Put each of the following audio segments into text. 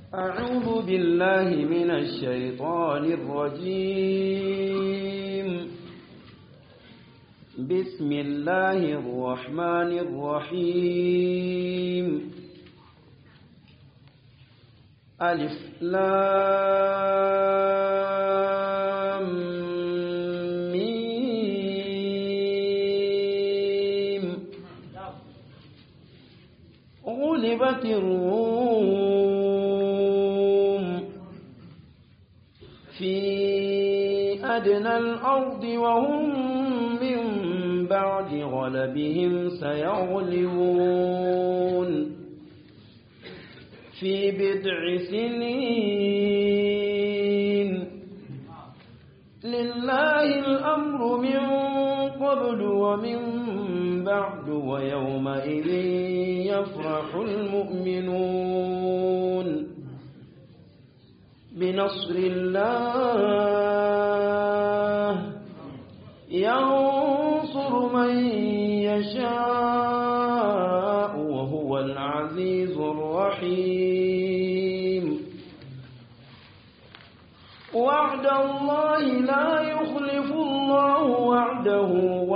أعوذ بالله من الشيطان الرجيم بسم الله الرحمن الرحيم ألف لام ميم غلبت الروم في أدنى الأرض وهم من بعد غلبهم سيغلبون في بضع سنين لله الأمر من قبل ومن بعد ويومئذ يفرح المؤمنون بنصر الله ينصر من يشاء وهو العزيز الرحيم وعد الله لا يخلف الله وعده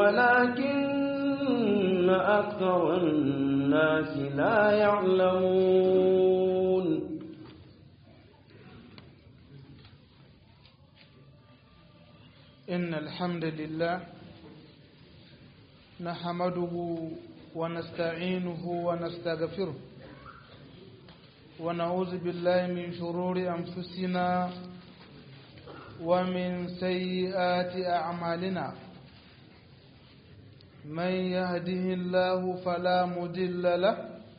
ولكن أكثر الناس لا يعلمون إن الحمد لله نحمده ونستعينه ونستغفره ونعوذ بالله من شرور أنفسنا ومن سيئات أعمالنا من يهده الله فلا مضل له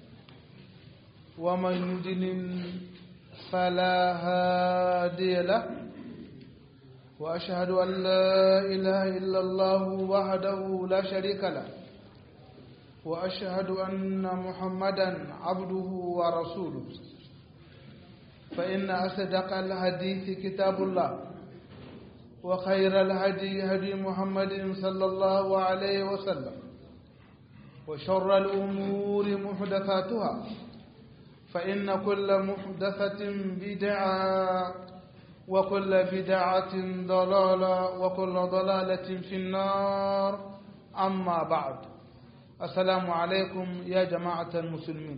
ومن يضلل فلا هادي له وأشهد أن لا إله إلا الله وحده لا شريك له وأشهد أن محمدا عبده ورسوله فإن أصدق الحديث كتاب الله وخير الهدي هدي محمد صلى الله عليه وسلم وشر الأمور محدثاتها فإن كل محدثة بدعة وكل بدعة ضلالة وكل ضلالة في النار أما بعد السلام عليكم يا جماعة المسلمين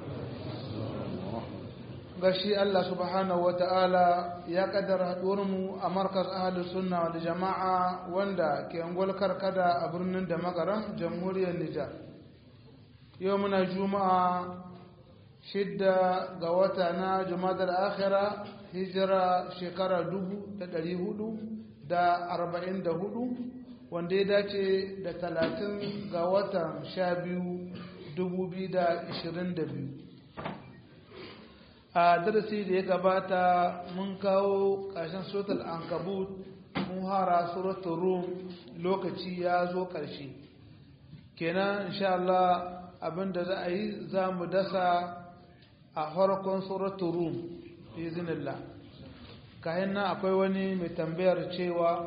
gashi Allah subhanahu ta'ala ya kaddara mu a markaz ahalus sunna wal jama'a wanda ke angol karkada a birnin da magaram jamhuriyar Nijar yau muna juma'a shidda ga wata na jumadar akhira hijira shekara dubu da ɗari hudu da arba'in da hudu wanda ya dace da talatin ga watan sha biyu dubu biyu da ishirin da biyu a darasi da ya gabata mun kawo ƙarshen suratul ankabut mun hara suratul rum lokaci ya zo ƙarshe kenan insha Allah abinda za a yi za mu dasa a farkon suratul rum bizinillah kayan nan akwai wani mai tambayar cewa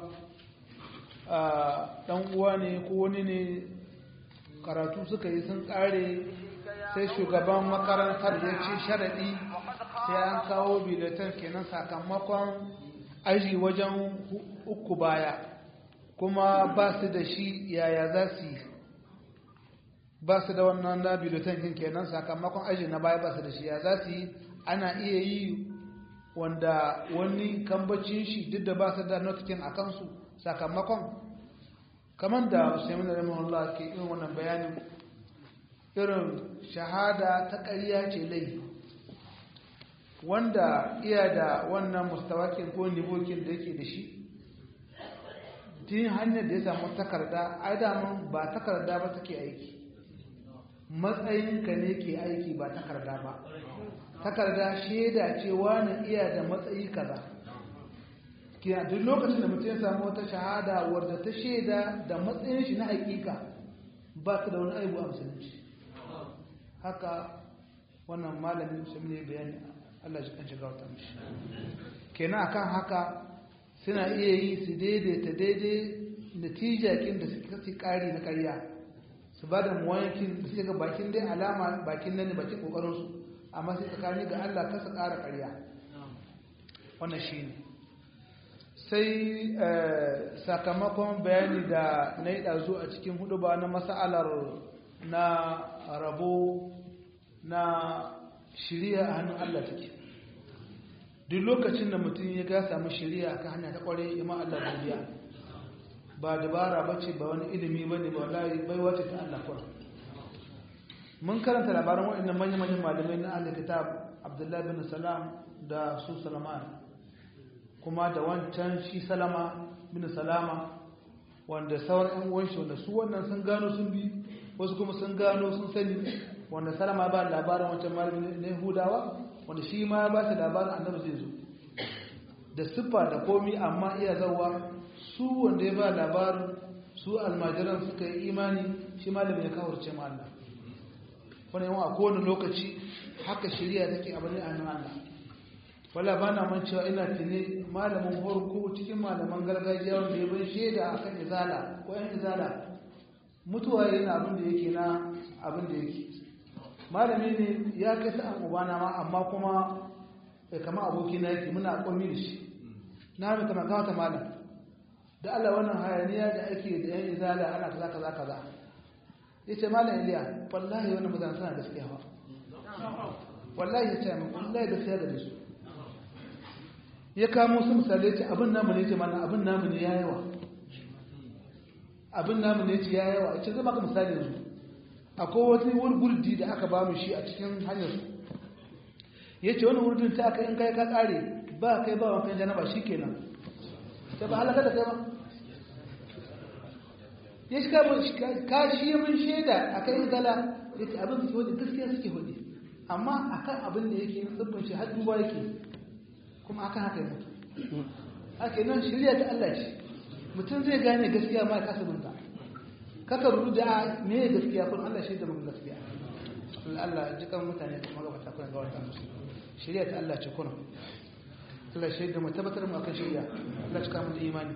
dan uwa ne ko wani ne karatu suka yi sun kare sai shugaban makarantar ya ce sharaɗi sai an kawo biletan kenan sakamakon aji wajen uku baya kuma ba su da shi yaya za su yi ba su da wannan na biletan kenan sakamakon aji na baya ba su da shi ya za su yi ana iya yi wanda wani kambacin shi duk da ba su da notikin a kansu sakamakon kamar da usaimin rahimahullah ke irin wannan bayanin irin shahada ta ƙarya ce laifi wanda iya da wannan mustawakin ko nivokin da yake da shi tin hanyar da ya samu takarda ai damun ba takarda ba take aiki matsayinka ne ke aiki ba takarda ba takarda shaida ce wani iya da matsayi kaza kina duk lokacin da mutum ya samu wata shahada wadda ta shaida da matsayin shi na hakika ba ta da wani aibu a musulunci haka wannan malamin musulmi ne bayani Allah shi kan shiga wata mishi kenan akan haka suna iya yi su daidaita daidai natijakin da suka fi kari na karya su ba da muwayankin da suka ga bakin dai alama bakin nan ne bakin kokarinsu amma sai tsakani ga Allah kasa ƙara ƙarya wannan shi ne sai sakamakon bayani da na yi ɗazu a cikin hudu ba na masa'alar na rabo na shirya a hannun Allah take duk lokacin da mutum ya ga samu shirya a kan hanya ta ƙware ima Allah godiya ba dabara ba ce ba wani ilimi ba ne ba wallahi baiwa ce ta Allah kuwa mun karanta labaran waɗannan manya-manyan malamai na Allah kitab Abdullahi bin Salam da su Salaman kuma da wancan shi Salama bin Salama wanda sauran ɗan uwan shi wanda su wannan sun gano sun bi wasu kuma sun gano sun sani wanda Salama ba labarin wancan malami na Yahudawa wanda shi ma ya ba su labarin annabi zai zo da siffa da komi amma iya zawa su wanda ya ba labarin su almajiran suka yi imani shi malamin ya kawarce ma Allah wani yawan a kowane lokaci haka shirya take abu ne a nan Allah wala ba na man cewa ina tuni malamin farko cikin malaman gargajiya wanda ya bai shaida a kan izala ko yan izala mutuwa yana abin da yake na abin da yake malami ne ya kai sa'an ubana ma amma kuma kama aboki na yake muna kwami da shi na mai kama gawata malam da Allah wannan hayaniya da ake da yan izala ana kaza kaza kaza yace malam Iliya wallahi wannan bazan sana gaskiya ba wallahi yace min wallahi gaskiya da su ya kamo su misali yace abin namu ne yace mana abin namu ne yayawa abin namu ne yace yayawa yace zai maka misali yanzu akwai wata wani gurdi da aka ba mu shi a cikin hanyar su yace wani wurdin ta aka in kai ka kare ba kai ba wankan janaba shikenan sai ba halaka da kai ba ya shi ka shi mun shaida a kan zala ya ce abin suke hudu gaskiya suke hudu amma a kan abin da yake tsibbin shi har duba yake kuma akan haka yi mutu ake nan shirya ta Allah ce mutum zai gane gaskiya ma ya kasa binta kaka rudu da me ya gaskiya kun Allah shi da mun gaskiya Allah jikan mutane kuma ga mata kuma ga wata musu shirya ta Allah ce kuna Allah shi da mu tabbatar mu akan shirya Allah cika mu da imani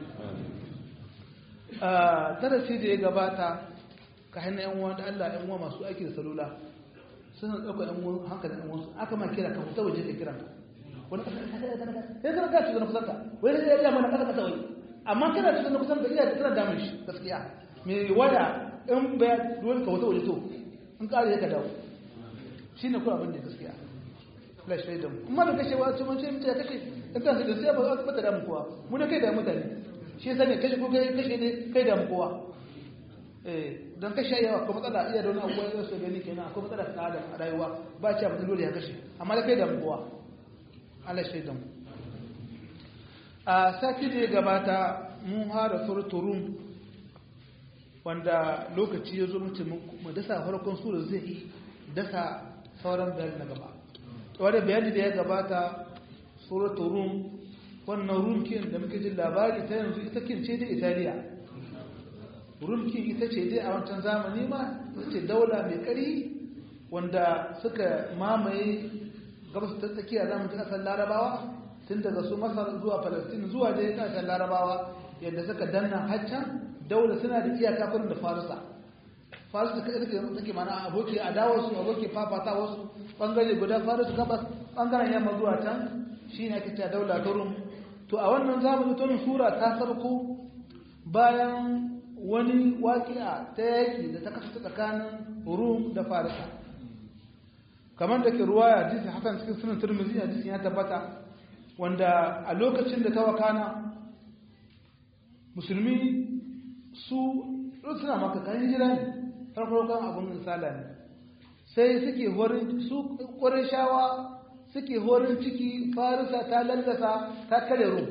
darasi da ya gabata ka hannun yan uwa da Allah yan uwa masu aiki da salula suna ɗauka yan uwa hankalin yan uwansu aka ma kira ka fita waje ka kira wani kasa ya zama gaci da kusanta wani da ya mana kasa kasa wai amma kana cikin kusanta iya da tana damun shi gaskiya mai waya in baya dole ka wata waje to in ƙara ya ka dawo shi ne kuma abin da gaskiya flash rai da mu amma da kashe wa ce mun ce mutum ya kashe in kan su da sai ba za su bata damu kowa mu da kai da mutane shi sani kashe ko kai kashe ne kai da kowa eh dan kashe yawa ko matsala iya da wani abuwa da su gani kenan akwai matsala ta adam a rayuwa ba ci abin dole ya kashe amma da kai da kowa Allah shi da mu a sati da ya gabata mun hada surturum wanda lokaci ya zo mutum mu dasa farkon sura zai yi dasa sauran bayani na gaba wanda bayani da ya gabata suratul rum wannan rumkin da muke jin labari ta yanzu ita kin ce da italiya rumkin ita ce dai a wancan zamani ma ita ce daula mai kari wanda suka mamaye gabas ta tsakiya zamu ta kasar larabawa tun daga su masar zuwa palestine zuwa dai kasar larabawa yadda suka danna haccan daula suna da iyaka kurin da farisa farisa ta kai take mana aboki adawar su aboki fafata wasu bangare guda farisa gabas bangaren yamma zuwa can shine ake cewa daula ta rum to a wannan zamani tun sura ta sarko bayan wani waƙi'a ta yaƙi da ta kasance tsakanin rum da farisa kamar da ke ruwaya hadisi hakan cikin sunan turmizi hadisi ya tabbata wanda a lokacin da ta wakana musulmi su suna maka kayan jira ne farko kan abin misala ne sai suke horin su ƙwarin shawa suke horin ciki farisa ta lallasa ta kare rum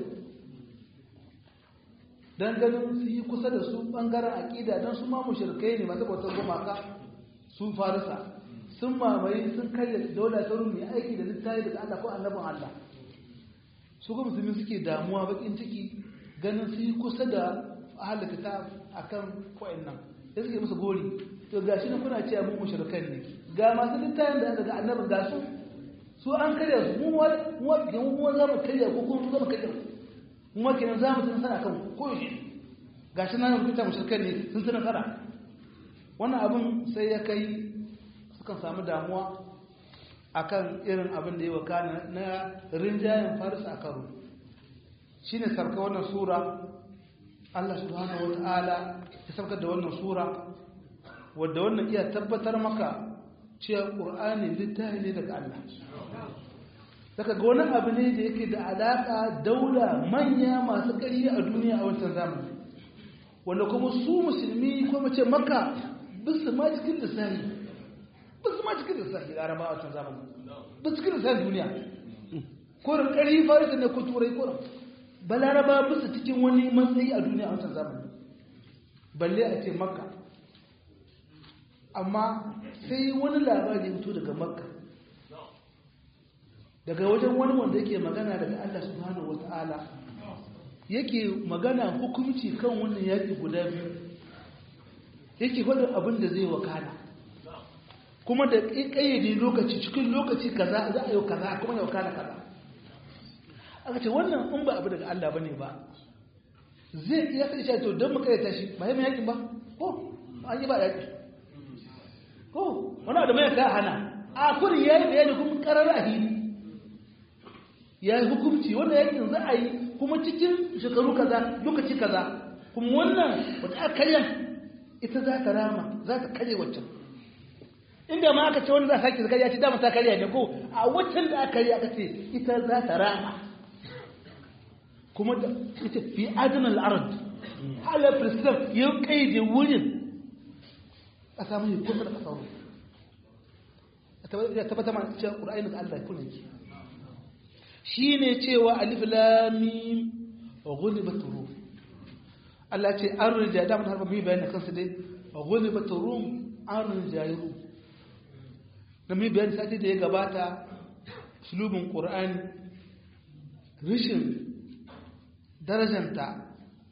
don ganin su yi kusa da su ɓangaren aƙida don su ma mushrikai ne masu bautar gumaka su farisa sun mamaye sun karya daular ta rum mai aiki da littafi daga Allah ko annabin Allah su kuma musulmi suke damuwa bakin ciki ganin su yi kusa da ahal kitab akan nan sai suke musu gori to gashi na kuna cewa mu mushrikai ne ga masu littafin da daga annabin ga su su an karya su mu mu mu za mu karya ko kuma za mu karya mu ma kenan za mu tun sana kan ko shi gashi na rubuta mushrikai ne sun tuna fara wannan abin sai ya kai sukan samu damuwa akan irin abin da ya wakana na rinjayen faris a karo shi ne sarka wannan sura Allah subhanahu wata'ala ya sarkar da wannan sura wadda wannan iya tabbatar maka cewa ƙur'ani littafi ne daga Allah daga ga wani abu ne da yake da alaƙa daula manya masu ƙari a duniya a wancan zamani wanda kuma su musulmi kuma ce maka bisu ma cikin lissafi bisu ma cikin lissafi laraba a wancan zamani bisu cikin lissafi duniya korin ƙari farisa ne ko turai korin ba laraba bisu cikin wani matsayi a duniya a wancan zamani balle a ce maka amma sai wani labari ya fito daga makka daga wajen wani wanda yake magana daga Allah subhanahu wata'ala yake magana hukunci kan wannan yaƙi guda biyu yake faɗin abin da zai wakana kuma da ƙayyade lokaci cikin lokaci kaza za a yi kaza kuma ya wakana kaza aka ce wannan in ba abu daga Allah bane ba zai iya kai shi to don mu kayyata shi ba yi mai yaƙin ba ko an yi ba yaƙi ko wani da mai ka hana a kurin yayi bayani kuma karar a hili ya yi hukumci wanda yakin za a yi kuma cikin shekaru kaza lokaci kaza kuma wannan wata aka karyan ita za ta rama za ta karye waccan inda ma aka ce wanda za a sake zakariya ce dama ta karya ne ko a waccan da aka karya aka ce ita za ta rama kuma da ita fi adinal ard halar firistar ya kaide wurin a samu yi kusa da kasaro ya tabbata ma cewa ƙura'ayin da Allah kuna ke shi ne cewa alif lamim wa ghulibat rum Allah ce an rija da mun harba mai bayani kansa dai wa ghulibat rum an rija rum da mai bayani sati da ya gabata sulubin qur'ani rishin darajanta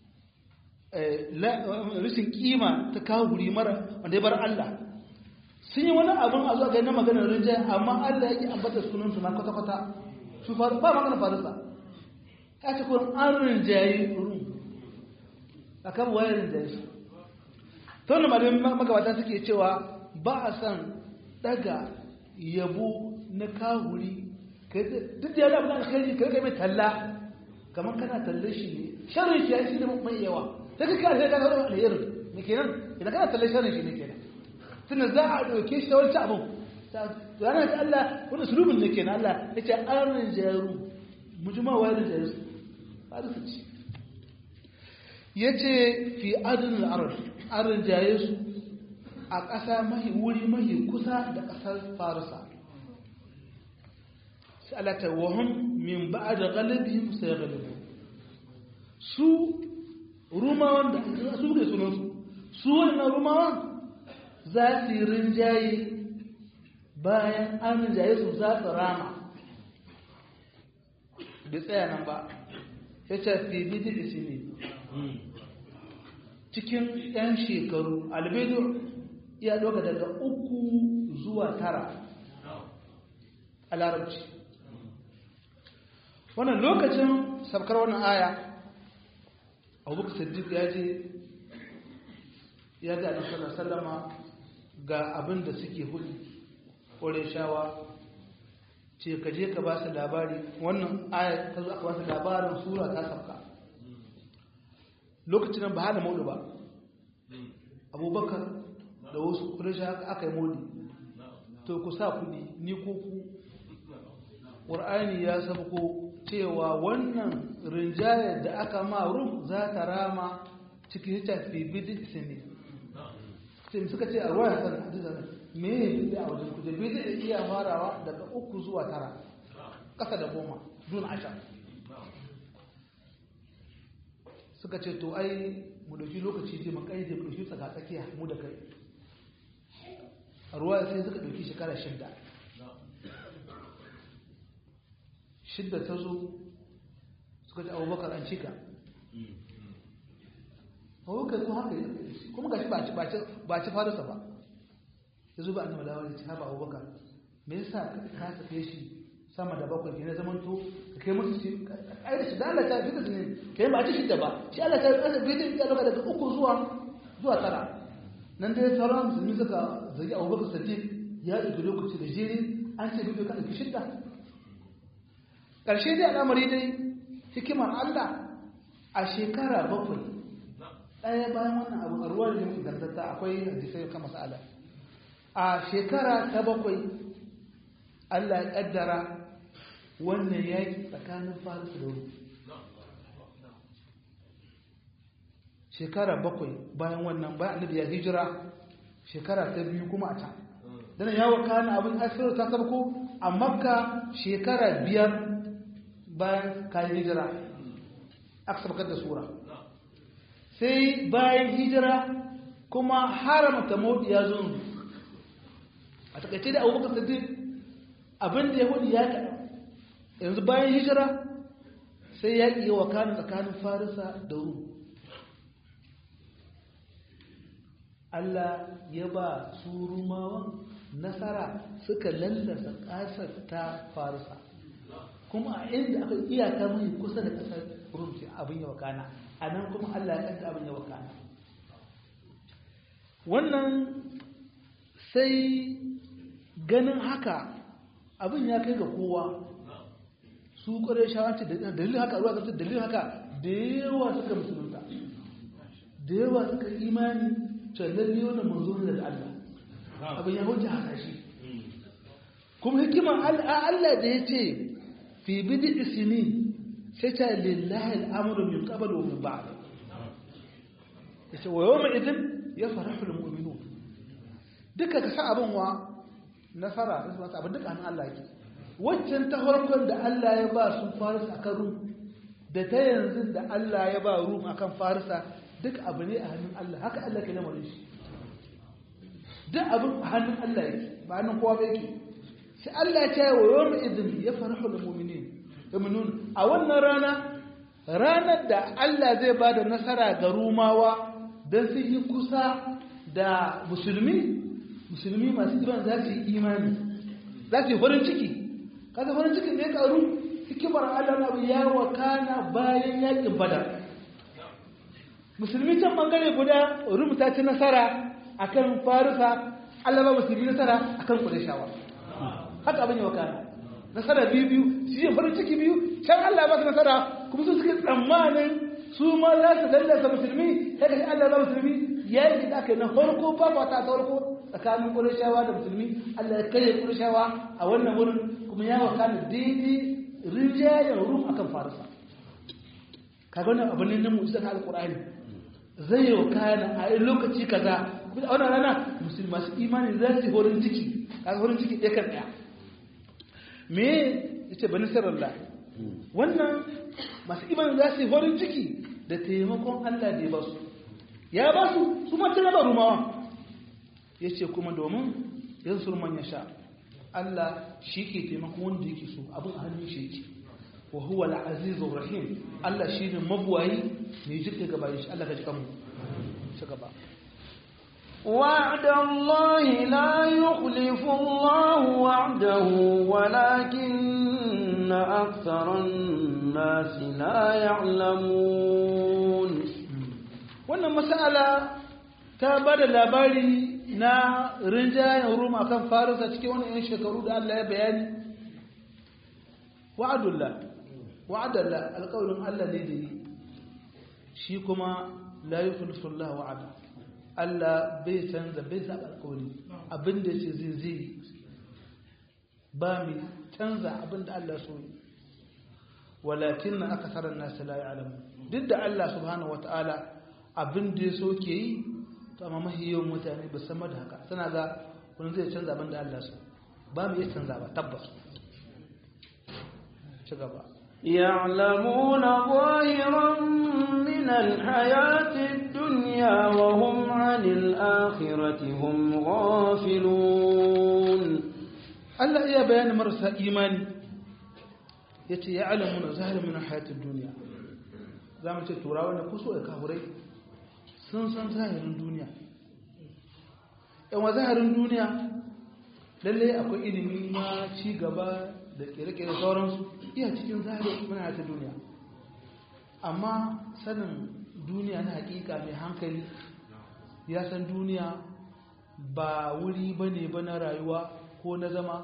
rishin kima ta kawo guri mara wanda ya bar Allah sun yi wani abin a zuwa ga na maganar rinjaye amma Allah yake ambata sunansu na kwata-kwata su faru ba magana farisa ya ce kuma an rinjaye rum a kan wayar rinjaye su ta wani malamin magabata suke cewa ba a san daga yabo na kahuri duk da yana abin alkhairi ka rika mai talla kamar kana talle shi ne sharri shi ya shi ne mai yawa ta ka kare ka zama alherin me kenan idan kana talle sharri shi ne kenan tunda za a ɗauke shi ta wancan abin ranar ta Allah wani sulubin ne kenan Allah ya ce an rinjaru mujima wa rinjaru su ba da su ci ya ce fi adinin arar an rinjaye su a ƙasa mahi wuri mahi kusa da ƙasar farisa sai Allah ta wahun min ba da galibin sai galibu su rumawan da su ne sunansu su wannan rumawan za su yi rinjaye bayan an rinjaye su za su rama bai tsaya nan ba ya ce fi bidi isi ne cikin 'yan shekaru albedo ya ɗauka daga uku zuwa tara a larabci wannan lokacin sabkar wannan aya abubakar siddiq ya je ya ga annabi sallama ga abin da suke hudu ƙore shawa ce ka je ka ba su labari wannan aya ta zo aka ba su labarin sura ta sabka lokacin nan ba hana maudu ba abubakar da wasu ƙuresha aka yi maudu to ku sa kudi ni ko ku ƙur'ani ya sabko cewa wannan rinjayar da aka ma rum za ta rama cikin hita fi bidin sini sai suka ce a ruwa ya san hadisa me ne bidda a wajen kuje bidda da iya farawa daga uku zuwa tara ƙasa da goma dun ashar suka ce to ai mu dauki lokaci je mu kai mu dauki tsaka tsakiya mu da kai a ruwa sai suka dauki shekara shidda shidda ta zo suka ce abubakar an cika abubakar kuma haka kuma gashi ba ci farisa ba ya zo ba annabi da wani ta ba abubakar me yasa ka sake shi sama da bakwai ke na zaman to ka kai musu shi ai da shi da Allah ta fi da ne kai ba ci shidda ba shi Allah ta kasa bai da ya daga uku zuwa zuwa tara nan dai sauran musulmi suka zagi abubakar sadiq ya ɗauki lokaci da jere an ce biyu ka ɗauki shidda ƙarshe dai al'amari dai hikimar Allah a shekara bakwai ɗaya bayan wannan abu a ruwan da muke gantatta akwai hadisai kan masala a shekara ta bakwai Allah ya ƙaddara wannan yaƙi tsakanin faris da rum shekara bakwai bayan wannan bayan annabi ya hijira shekara ta biyu kuma a can dana ya wakana abin asirar ta sabko a makka shekara biyar bayan kayan hijira aka sabkar da sura sai bayan hijira kuma haramta mawdi ya zo a takaice da abubakar sadiq abin da ya hudu ya kaɗa yanzu bayan hijira sai ya ƙi wakana tsakanin farisa da rum Allah ya ba su rumawan nasara suka lallasa ƙasar ta farisa kuma a inda aka iyaka mai kusa da ƙasar rumci abin ya wakana a nan kuma Allah ya kanta abin ya wakana wannan sai ganin haka abin ya kai ga kowa su ƙwarai shawarci da dalilin haka ruwa ƙasar dalilin haka da yawa suka musulunta da yawa suka imani lalle wannan manzo ne da Allah abin ya hujja haka shi kuma hikiman Allah da ya ce fi bidi isini sai ta lillahi al'amuru min qabl wa min ba'd yace wa yawma idin yafrahu almu'minun duka ka sa abin wa nasara da su abin duka hannun Allah yake waccan ta farkon da Allah ya ba su farisa akan rum da ta yanzu da Allah ya ba rum akan farisa duk abu ne a hannun Allah haka Allah ke lamarin shi duk abin a hannun Allah yake ba hannun kowa ba yake sai Allah ya ce wa yawm idin ya farahu lil mu'minin yu'minun a wannan rana ranar da Allah zai ba da nasara ga rumawa dan su yi kusa da musulmi musulmi masu iman za su yi imani za su yi farin ciki kaga farin cikin da ya karu hikimar Allah na ya wakana bayan yakin badar musulmi can bangare guda rubuta ci nasara akan farisa Allah ba musulmi nasara akan kudashawa haka abin yawa kana nasara biyu biyu shi ne farin ciki biyu can Allah ba su nasara kuma su suke tsammanin su ma za su lallasa musulmi sai kashi Allah ba musulmi ya yi da aka yi na farko ba ba ta farko tsakanin kudashawa da musulmi Allah ya karya kudashawa a wannan wurin kuma ya wakana daidai rinjayen rum akan farisa kaga wannan abin ne na mu'jiza na alqur'ani zai yi kana a yi lokaci kaza kuma a wannan rana musulmi masu imani za su horin ciki kaga horin ciki ɗaya kan ɗaya me yace bani sirrallah wannan masu imani za su horin ciki da taimakon Allah da ya ba su ya ba su su ma tana ba rumawa yace kuma domin yansu man ya sha Allah shi ke taimakon wanda yake so abin a hannun shi yake wa huwa al-azizur rahim Allah shine mabuwayi mai jirka gaba shi Allah ka ji kanmu ci gaba وعد الله لا يخلف الله وعده ولكن أكثر الناس لا يعلمون wannan mas'ala ta bada labari na rinjayen rum akan farisa cikin wani yan shekaru da Allah ya bayani wa'adullah wa'adallah alƙawarin Allah ne da yi shi kuma la yukhlifu Allah wa'ada Allah bai canza bai saba alƙawari abinda yace zai zai ba mi canza abinda Allah so yi walakin akthara an-nas la ya'lamu duk da Allah subhanahu wata'ala abinda ya so ke yi to amma mahiyan mutane ba san da haka suna ga wani zai canza abinda Allah so ba mu iya canza ba tabbas ci gaba يعلمون ظاهرا من الحياة الدنيا وهم عن الآخرة هم غافلون Allah iya bayanin marasa imani ya ce ya alamu na zahirin min hayatun duniya za mu ce turawa na kuso da kafurai sun san zahirin duniya yawan zahirin duniya lallai akwai ilimi na ci gaba da kere-kere sauransu iya cikin zahirin min hayatun duniya amma sanin duniya na hakika mai hankali ya san duniya ba wuri ba ne ba na rayuwa ko na zama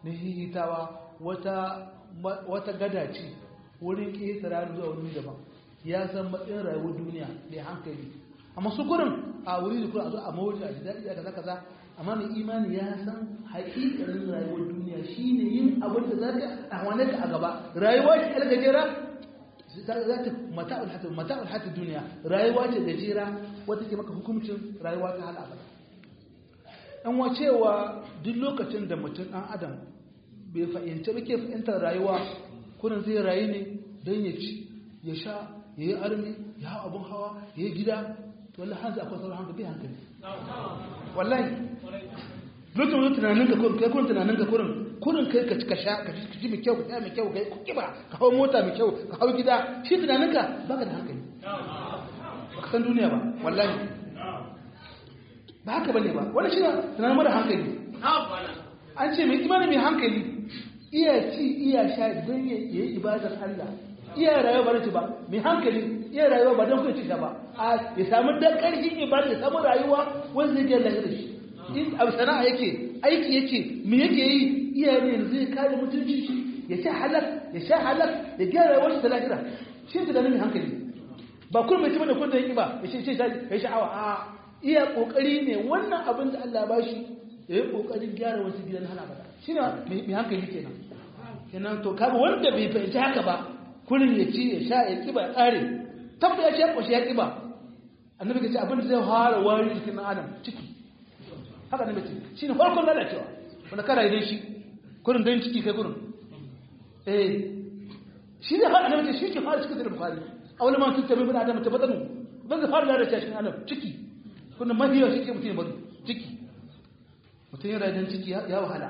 na hihitawa wata wata gada ce wurin ƙetara zuwa wani daban ya san matsayin rayuwar duniya mai hankali amma su gurin a wuri da kuma a zo a mawuce a daɗi a kaza kaza amma mai imani ya san haƙiƙanin rayuwar duniya shine yin abin da za ka a wani ka a gaba rayuwa ce ɗan gajera za ta mata'ul hatta mata'ul hatta duniya rayuwa ce gajera wata ke maka hukuncin rayuwa ta hal abada an wacewa duk lokacin da mutum ɗan adam bai fahimci ba ke fahimtar rayuwa kurin zai rayu ne don ya ci ya sha ya yi armi ya hau abin hawa ya yi gida to wallahi hanzu akwai sauran hankali bai hankali wallahi lokacin wani tunanin ka kurin kai kurin tunanin ka kurin kurin kai ka ka sha ka ci mai kyau ka sha mai kyau ka yi kiba ka hau mota mai kyau ka hau gida shi tunanin ka baka da hankali ba ka san duniya ba wallahi ba haka bane ba wani shi tunanin mara hankali an ce mai imanin mai hankali iya ci iya sha don ya yi ibadar Allah iya rayuwa ba ci ba mai hankali iya rayuwa ba don kai sha ba a ya samu dan karfin ibada ya samu rayuwa wanda zai ga lahira shi in abu sana'a yake aiki yake me yake yi iya ne zai kare mutunci shi ya sha halak ya sha halak ya gyara rayuwar shi ta lahira shi da mai hankali ba kun mai cimma da kun da yake ba ya ce ya sha'awa a iya kokari ne wannan abin da Allah ba shi ya yi kokarin gyara wasu gidan hana bada shi ne mai hankali kenan kenan to kaga wanda bai fahimci haka ba kullum ya ci ya sha ya kiba ya tsare tabba ya sha kwashi ya kiba annabi ka ce abin da zai fara wari jikin adam ciki haka annabi ce shi ne farkon lalacewa wanda kana idan shi kurin don ciki kai kurin eh shi ne fara annabi ce shi ke fara cikin da bukhari a wani ma sun tabi bin adam tabbatanu ban zai fara lalacewa shi adam ciki kuna mahiya shi ke mutum ya bari ciki mutum yana rajin ciki ya wahala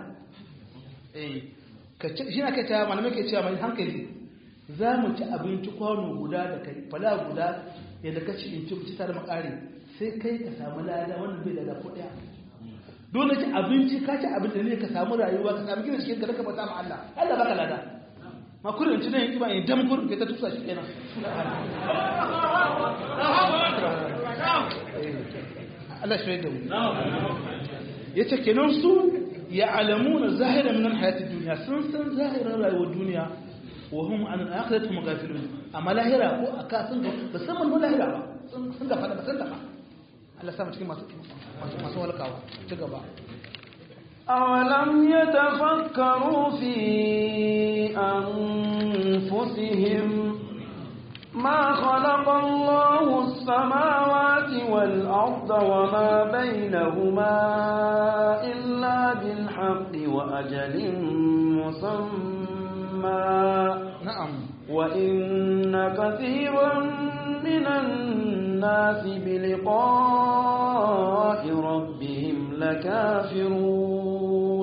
shi na kai ta malamai ke cewa mai hankali za mu ci abinci kwano guda da kai fala guda yadda ka ci in ci ci tare makare sai kai ka samu lada wannan bai lada ko daya dole ci abinci ka ci abinci ne ka samu rayuwa ka samu gina cikin ka daga bata ma Allah Allah baka lada ma kullum ci nan kiba in dam kullum kai ta tusa shi kenan Allah shi da mu yace kenan su ya alamuna zahira min alhayati dunya sun san zahirin rayuwar duniya wa hum an al-akhirati mughafilun amma lahira ko aka sun ga musamman mu lahira ba sun ga fada ba sun tafa Allah sa mu cikin masu masu walkawa ci gaba أولم يتفكروا في أنفسهم ما خلق الله السماوات والأرض وما بينهما إلا بالحق وأجل مسمى نعم وإن كثيرا من الناس بلقاء ربهم لكافرون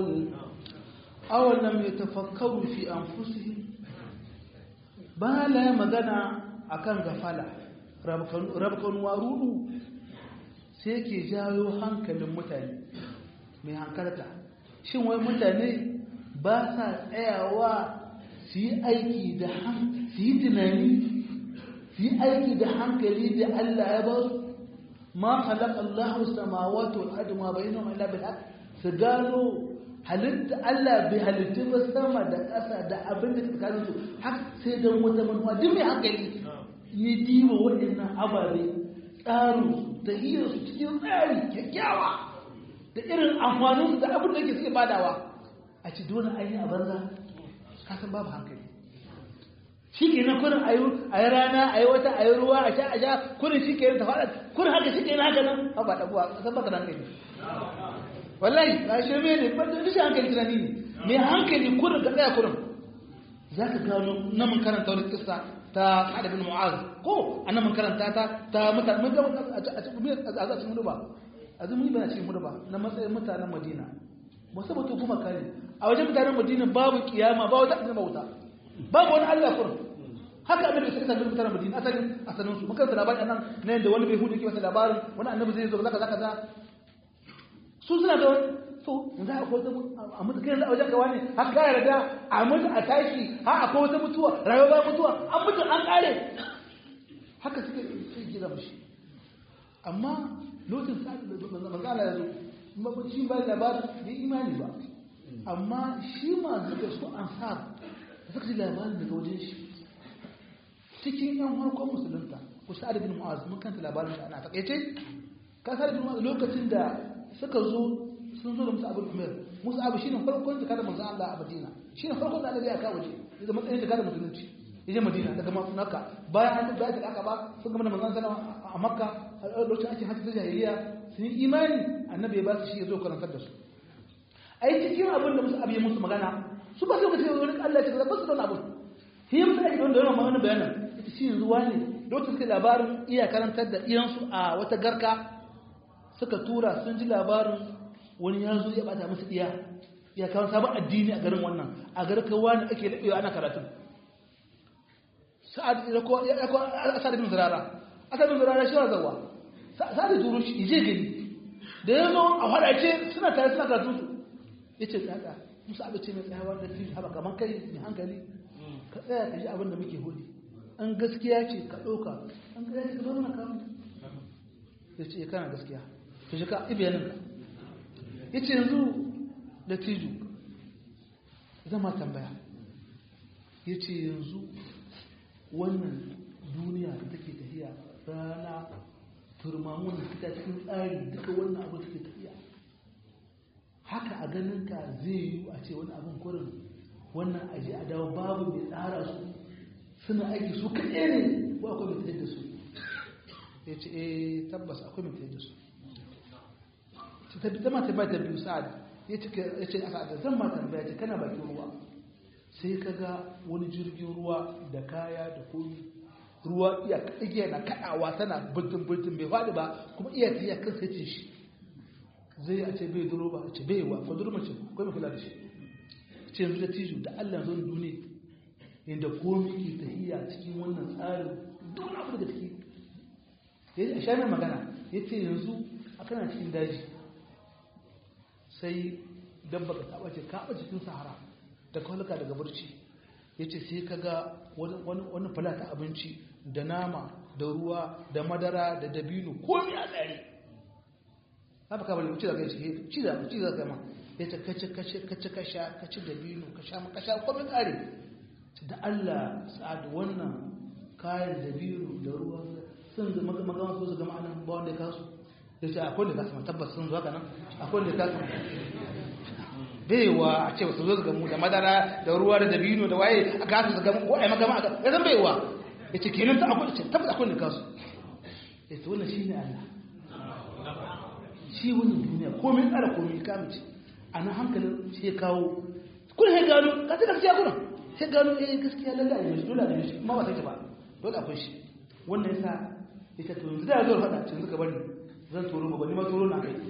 أولم يتفكروا في أنفسهم ba la magana akan gafala rabkan warudu sai ke jawo hankalin mutane mai hankalta shin wai mutane ba sa tsayawa su yi aiki da su yi tunani su yi aiki da hankali da Allah ya ba su ma khalaqa Allahu samawati wal ardi ma bainahuma illa bil haqq su gano halitta Allah bai halitta ba sama da ƙasa da abin da tsakanin su har sai don wata manuwa duk mai hankali ya diba waɗannan ababe tsarin da hiyar su cikin tsari kyakkyawa da irin amfanin su da abin da ke suke badawa a ci dole an yi a banza kasan babu hankali shi ke nan kurin a yi rana a yi wata a yi ruwa a sha a sha kurin shi ke ta faɗa kurin haka shi ke nan haka nan ba ɗabuwa kasan baka da hankali wallahi ba shi me ne ba da shi hankali tunani ne mai hankali kurin ga tsaya kurin za ka gano na mun karanta wani kissa ta Sa'ad bin Mu'az ko annan mun karanta ta ta mutane mun ga a cikin muduba azumi bana cikin muduba na matsayin mutanen Madina wasu mutu kuma kare a wajen mutanen Madina babu kiyama ba wata annabi wuta babu wani Allah kurin haka annabi sai ka mutanen Madina asalin asalin su muka labarin nan ne da wani bai hudu ke masa labarin wani annabi zai zo zaka zaka za su suna da wani so za a kwata a mutu kai a wajen gawa ne har ka yarda a mutu a tashi har akwai wata mutuwa rayuwa ba mutuwa an mutu an kare haka suke sai gida mashi amma lokacin sa'ad da manzo Allah ya zo shi ba labarin da imani ba amma shi ma zuka su ansar suka ji labarin daga wajen shi cikin yan harkon musulunta ku sa'ad bin mu'az mun kanta labarin shi ana takaice ka sa'ad bin mu'az lokacin da suka zo sun zo da musu abin umar musu abu shine farkon da kada manzon Allah a Madina shine farkon da Allah ya kawo waje da matsayin da kada musulunci yaje Madina daga Makka bayan an tabbata da aka ba sun gama da manzon sallallahu a Makka a lokacin ake hajji ta jahiliya sun yi imani annabi ya ba su shi ya zo karantar da su ai cikin abin da musu abu ya musu magana su ba su ka ce wani Allah ya ce ba su da abin shi ya musu aiki da wannan magana bayanan ita shi yanzu wani lokacin suka labarin iya karantar da iyansu a wata garka suka tura sun ji labarin wani ya zo ya bata musu iya ya kawo sabon addini a garin wannan a garin kawo wani ake daɗewa ana karatu sa'ad ya ko asad bin zurara asad bin zurara shi zawa sa'ad da turo shi je gani da ya zo a hadace suna tare suna karatu su ya ce tsada musu abu ce mai tsayawa da fi haɓa kamar kai mai hankali ka tsaya ka ji abin da muke hudu an gaskiya ce ka ɗauka an gaskiya ce ka zo mana kamun ya ce kana gaskiya ka shi ka ibiyanin ka ya ce yanzu da tiju zama tambaya ya ce yanzu wannan duniya da take tafiya rana turmamun da suka cikin tsari duka wannan abu take tafiya haka a ganin ka zai yi a ce wani abin kurin wannan aji a dawo babu mai tsara su suna aiki su kaɗe ne ko akwai mai tsaye da su ya ce eh tabbas akwai mai tsaye da su ta zama ta ba ta biyu sa'ad ya ce a sa'ad zan ma tambaya ce kana bakin ruwa sai ka ga wani jirgin ruwa da kaya da komi ruwa iya igiya na kaɗawa tana bultun bultun bai faɗi ba kuma iya ta iya kan sai shi zai a ce bai duro ba a ce bai wa ko duro mace akwai mai kula da shi ce yanzu da tijo da Allah zan duniya inda komi ke tahiya cikin wannan tsarin duk abu da take ya sha mai magana ya ce yanzu a kana cikin daji sai dabba ka taɓa ce kaɓa cikin sahara da kwalika daga barci ya ce sai ka ga wani falata abinci da nama da ruwa da madara da dabino komi a tsari haka ka bari wuce da kai ce ci da ci da kai ma ya ce kace kace kace kasha kace dabino ka sha ka sha komi kare da Allah sa'ad wannan kayan dabino da ruwa sun ga magana so su ga ma'anan ba wanda ya kasu ya ce akwai da kasu tabbas sun zo haka nan akwai da kasu baiwa a ce su zo su gamu da madara da ruwa da dabino da waye a kasu su gamu ko a yi magama a ya zan baiwa ya ce kenan ta akwai ce tabbas akwai da kasu ya ce wannan shi ne Allah shi wani duniya komai tsara komai kamice a nan hankalin shi ya kawo kun ya gano ka ta gaskiya kuna sai gano eh gaskiya lalle a yanzu dole a yanzu ma ba sai ba dole akwai shi wannan yasa ita to yanzu da zo faɗa cin suka bari zan turo ba ni ma turo na kai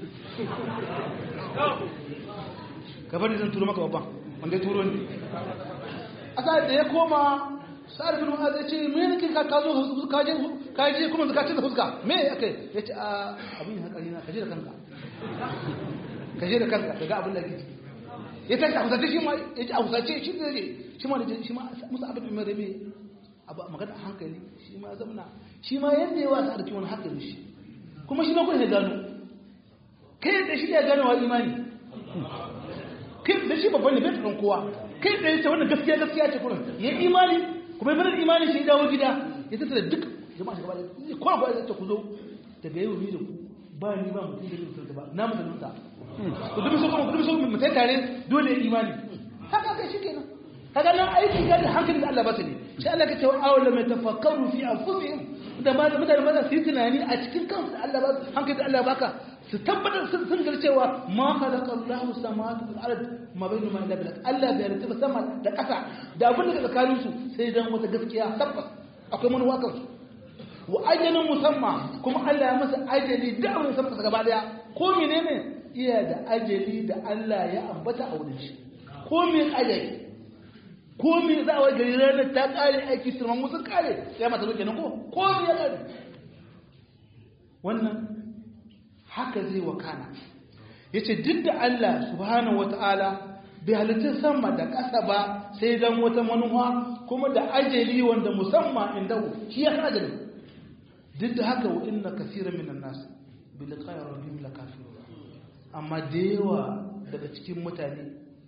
ka bari zan turo maka babban wanda ya turo ni asa da ya koma sa'ad bin mu'az ya ce me nake ka ka zo ka je ka je kuma zaka ci da fuska me akai ya ce a abin hakari na ka je da kanka ka je da kanka daga abin da kake ya tashi a husace shi ma ya ce a husace shi da je shi ma da shi ma musa abin mai rabe abu magana hankali shi ma zamna shi ma yadda ya wasa da kiwon hankali shi kuma shi ma kun ya gano kai da shi ya gano wa imani kai da shi babban ne bai tsaron kowa kai da yace wannan gaskiya gaskiya ce kullum ya imani kuma bai imani shi dawo gida ya tattara duk jama'a shi gaba da ko ko ya ce ku zo daga yau ni da ku ba ni ba mutum da mutum ba na mutunta ku dubi so kuma ku dubi so mu tai tare dole imani haka kai shi kenan kaga nan aiki ga hankali da Allah ba ta ne shi Allah ka ce wa awla mai tafakkaru fi anfusihim da ma mutane maza su yi tunani a cikin kansu da Allah ba hankali da Allah baka su tabbatar sun sun gar cewa ma khalaqa Allahu samawati wal ard ma bainahuma illa bil Allah bai rantsa sama da ƙasa da abin da tsakanin su sai dan wata gaskiya tabbas akwai manuwa kan su wa ajalin musamma kuma Allah ya masa ajali da abin sama gaba daya ko menene iya da ajali da Allah ya ambata a wurin shi ko me ajali ko me za a wai gari ranar ta kare aiki turman musu kare sai mata zo kenan ko ko me ya kare wannan haka zai wakana yace duk da Allah subhanahu wataala bai halitta sama da ƙasa ba sai dan wata manuwa kuma da ajali wanda musamman inda shi ya ajali duk da haka wa inna kaseeran minan nas bi liqa'i rabbihim lakafirun amma da yawa daga cikin mutane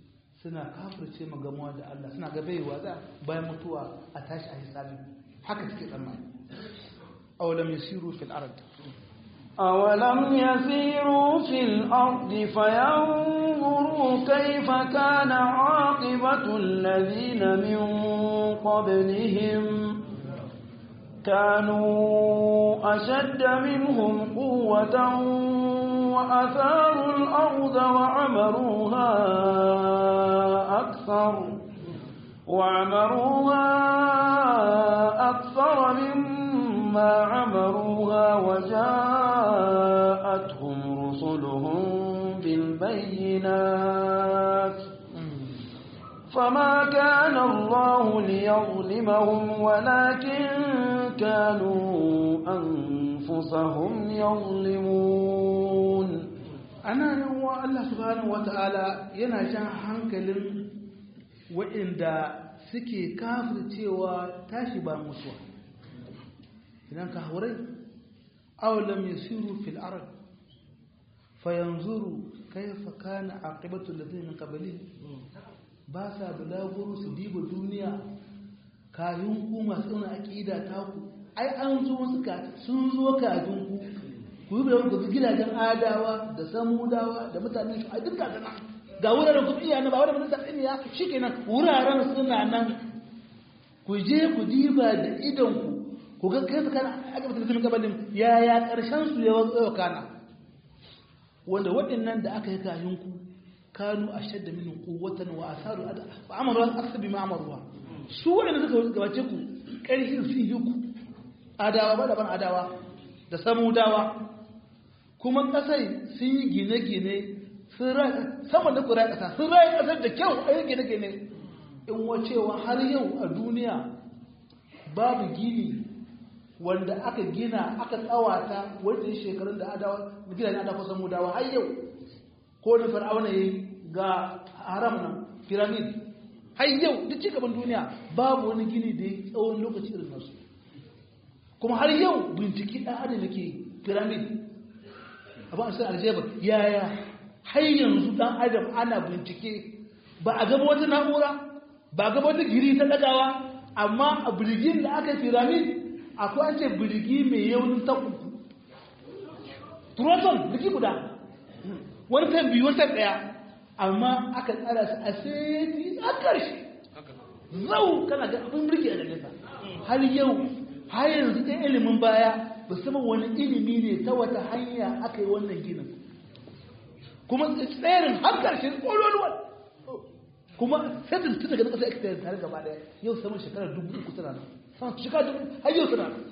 suna kafirce magamuwa da Allah suna ga baiwa za bayan mutuwa a tashi a hisabi haka suke tsammani awalam yasiru fil ard أولم يسيروا في الأرض فينظروا كيف كان عاقبة الذين من قبلهم كانوا أشد منهم قوة وأثاروا الأرض وعمروها أكثر وعمروها أكثر مما عمروها وجاءتهم رسلهم بالبينات فما كان الله ليظلمهم ولكن كانوا أنفسهم يظلمون ana nan wa Allah subhanahu wata'ala yana jan hankalin waɗanda suke kafircewa tashi ba mutuwa idan ka haurai awalam yasiru fil ard fayanzuru kayfa kana aqibatu alladhina min qablihim ba sa bulaguro su diba duniya kafin ku masu tsona aqida ta ku ai an zo suka sun zo kafin ku ku yi bayan ku gidajen adawa da samudawa da mutanen shi a duka da nan ga wuraren ku iya na ba wadda mutum tsiniya shi kenan wuraren suna nan ku je ku diba da idon ku ku ga kai kana aka mutum sun gabanin yaya karshen su ya wazo kana wanda waɗannan da aka yi kayan ku kanu ashadda min quwwatan wa asaru wa amaru aksabi ma amaruwa su waɗanda suka gabace ku ƙarfin su yi ku adawa ba daban adawa da samudawa kuma ƙasar sun yi gine-gine sama da kura ƙasa sun rayu ƙasar da kyau a yi gine-gine in wacewa har yau a duniya babu gini wanda aka gina aka tsawata wanda ya shekarun da adawa gidajen adawa samudawa har yau ko da fir'auna ya ga haram nan piramid har yau duk cigaban duniya babu wani gini da ya tsawon lokaci irin nasu kuma har yau binciki ɗan adam da ke piramid abin asirin aljabar yaya har yanzu ɗan adam ana bincike ba a gaba wata na'ura ba a gaba wata giri ta ɗagawa amma a birgin da aka yi piramid akwai an ce birgi mai yaunin ta uku proton birgi guda wani kan biyu wata ɗaya amma aka tsara su a sai a ƙarshe zau kana ga abin birgi a nesa har yau har yanzu ɗan ilimin baya musamman wani ilimi ne ta wata hanya aka yi wannan ginin kuma tsarin har ƙarshe ƙololuwa kuma sai da tun daga ƙasa ake tare gaba ɗaya yau saman shekarar dubu uku tana nan saman shekara dubu har yau tana nan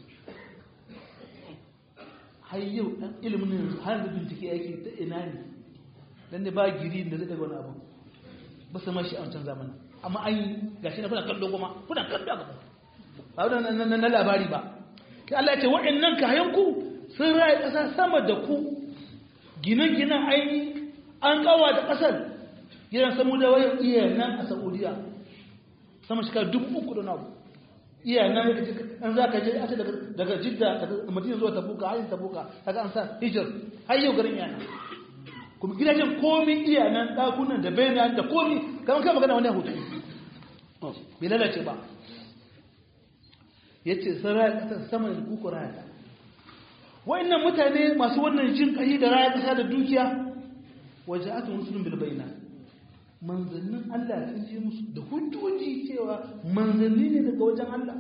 har yau ɗan ilimin yanzu har da bincike yake ta ina ne dan da ba giri da zai daga wani abu ba su mashi a wancan zamanin amma an yi gashi na kuna kallo kuma kuna kallo a gaba ba na na labari ba kai Allah ya ce waɗannan kayanku sun raye ƙasa sama da ku gine-ginen aini an kawa da ƙasar gidan samu da wayan iya nan a saudiya sama shi ka dubu uku da nabu iya nan an za ka je ake daga jidda daga madina zuwa tabuka hanyar tabuka kaga an sa hijir har yau garin yana kuma gidajen komi iya nan ɗakunan da bayan da komi kamar kai magana wani hutu bai lalace ba ya ce sun raya ƙasar sama da kuku raya ta wa'annan mutane masu wannan jin ƙahi da raya ƙasa da dukiya waje aka musulun bilbaina manzannin Allah sun je musu da hujjoji cewa manzanni ne daga wajen Allah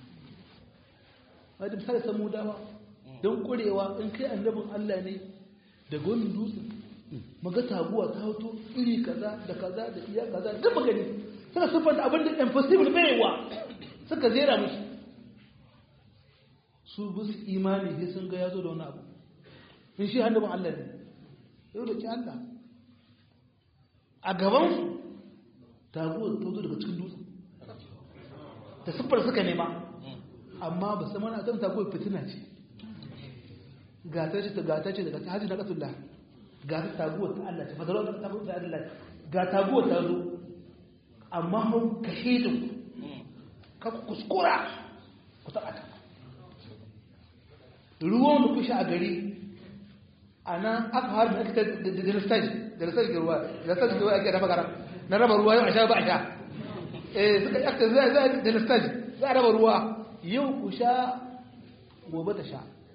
wadda misali samu dawa don ƙurewa in kai annabin Allah ne daga wani dutsen maga taguwa ta hoto iri kaza da kaza da iya kaza duk magani suna siffanta abin da impossible baiwa suka zera musu su bi su imani sai sun ga ya zo da wani abu in shi hannun Allah ne yau da ki Allah a gabansu taguwar ta zo daga cikin dutse ta siffar suka nema amma ba su mana a taguwar fitina ce gata ce ta gata ce daga hajji na ƙasar ga ta taguwar ta Allah ce fadarar ta taguwar ta Allah ga taguwar ta zo amma hau kashe da ka kuskura ku taɓa ta ruwan da kushe a gari a nan aka har da aka da lissaji da lissaji ruwa da lissaji ruwa ake dafa garam na raba ruwa yau a sha ba a sha eh suka yakta zai zai da listage za a raba ruwa yau ku sha gobe ta sha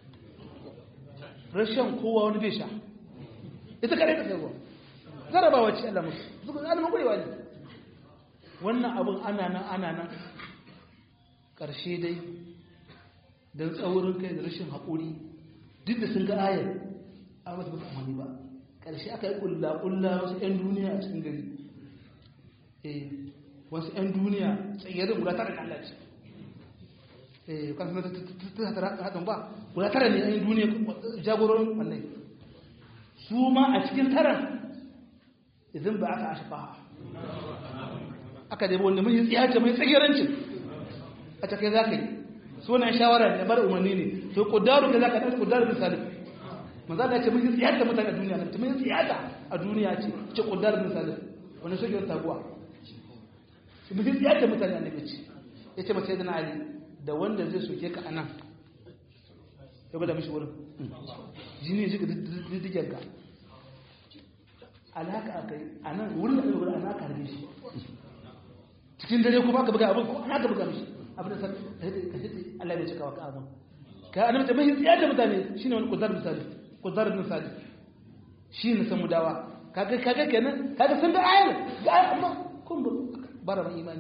rashin kowa wani bai sha ita kare ta sai ruwa zarabawa ce Allah musu zuku zalimin gurewa ne wannan abin ana nan ana nan ƙarshe dai don tsaurin kai da rashin haƙuri duk da sun ga ayar a wasu ba amani ba ƙarshe aka yi ƙulla-ƙulla wasu 'yan duniya a cikin gari eh wasu 'yan duniya tsayyar guda tara da Allah ce eh kan sanar ta haɗin ba guda tara ne 'yan duniya jagororin wannan su ma a cikin taran idan ba aka ashafa aka dai wanda mai tsiyace mai tsagirancin a cikin za ka yi sunan shawara ne bar umarni ne to kudaru ka za ka tafi kudaru bin salim maza da ce mun tsiyata mutane a duniya nan mun tsiyata a duniya ce ce kudaru bin salim wani soke wata taguwa mun tsiyata mutane a nabi ce ya ce mace na ali da wanda zai soke ka a nan ya bada mishi wurin jini ya shiga diddigen ka alhaka a kai a nan wurin da aka wurin ana karbe shi cikin dare kuma aka buga abin ko ana ka buga mishi abin da ka shi Allah bai cika wa ka abin ka annabi ta mai tsiya da mutane shine wani kudar misali kudar misali shi ne san mudawa kaga kaga kenan kaga sun da ayar ga amma kun bara mai imani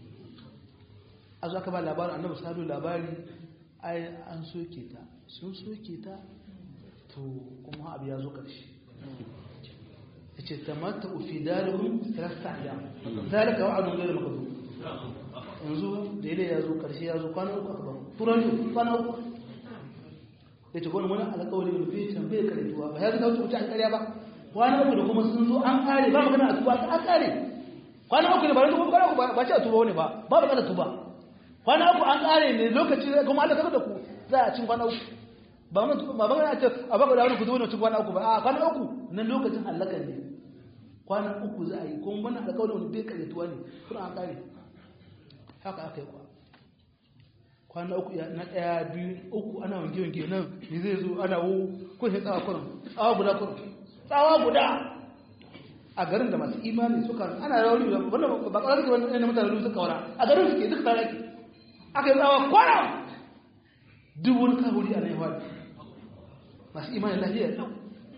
a zo aka ba labarin annabi sadu labari ai an soke ta sun soke ta to kuma abu ya zo ƙarshe ya ce tamatta ufi dalibin rasta ya zalika wa'adun gairu makadu yanzu da ile ya zo ƙarshe ya zo kwana uku aka ba turan kwana uku ya ce wani wani alƙawari da bai tambaye karetuwa ba ya zo ta wuce an ƙarya ba kwana uku da kuma sun zo an ƙare ba magana a tuba an ƙare kwana uku ne ba yanzu kwana uku ba ce a tuba wani ba ba magana tuba kwana uku an ƙare ne lokaci kuma Allah ta da ku za a cin kwana uku ba ba ba ce a baka da wani kuzo ne cin kwana uku ba a kwana uku na lokacin halakan ne kwana uku za a yi kuma wannan alƙawarin wani bai karyatuwa ne kuma an ƙare haka aka yi kwa kwana uku na ɗaya biyu uku ana wange wange nan ne zai zo ana wo ko sai tsawa kurin tsawa guda kurin tsawa guda a garin da masu imani suka ana rauni wannan ba ƙarar ke wannan mutane suka wara a garin suke duka tare ake aka yi tsawa kwana duk wani kaburi a naiwa masu imanin lafiyar ɗau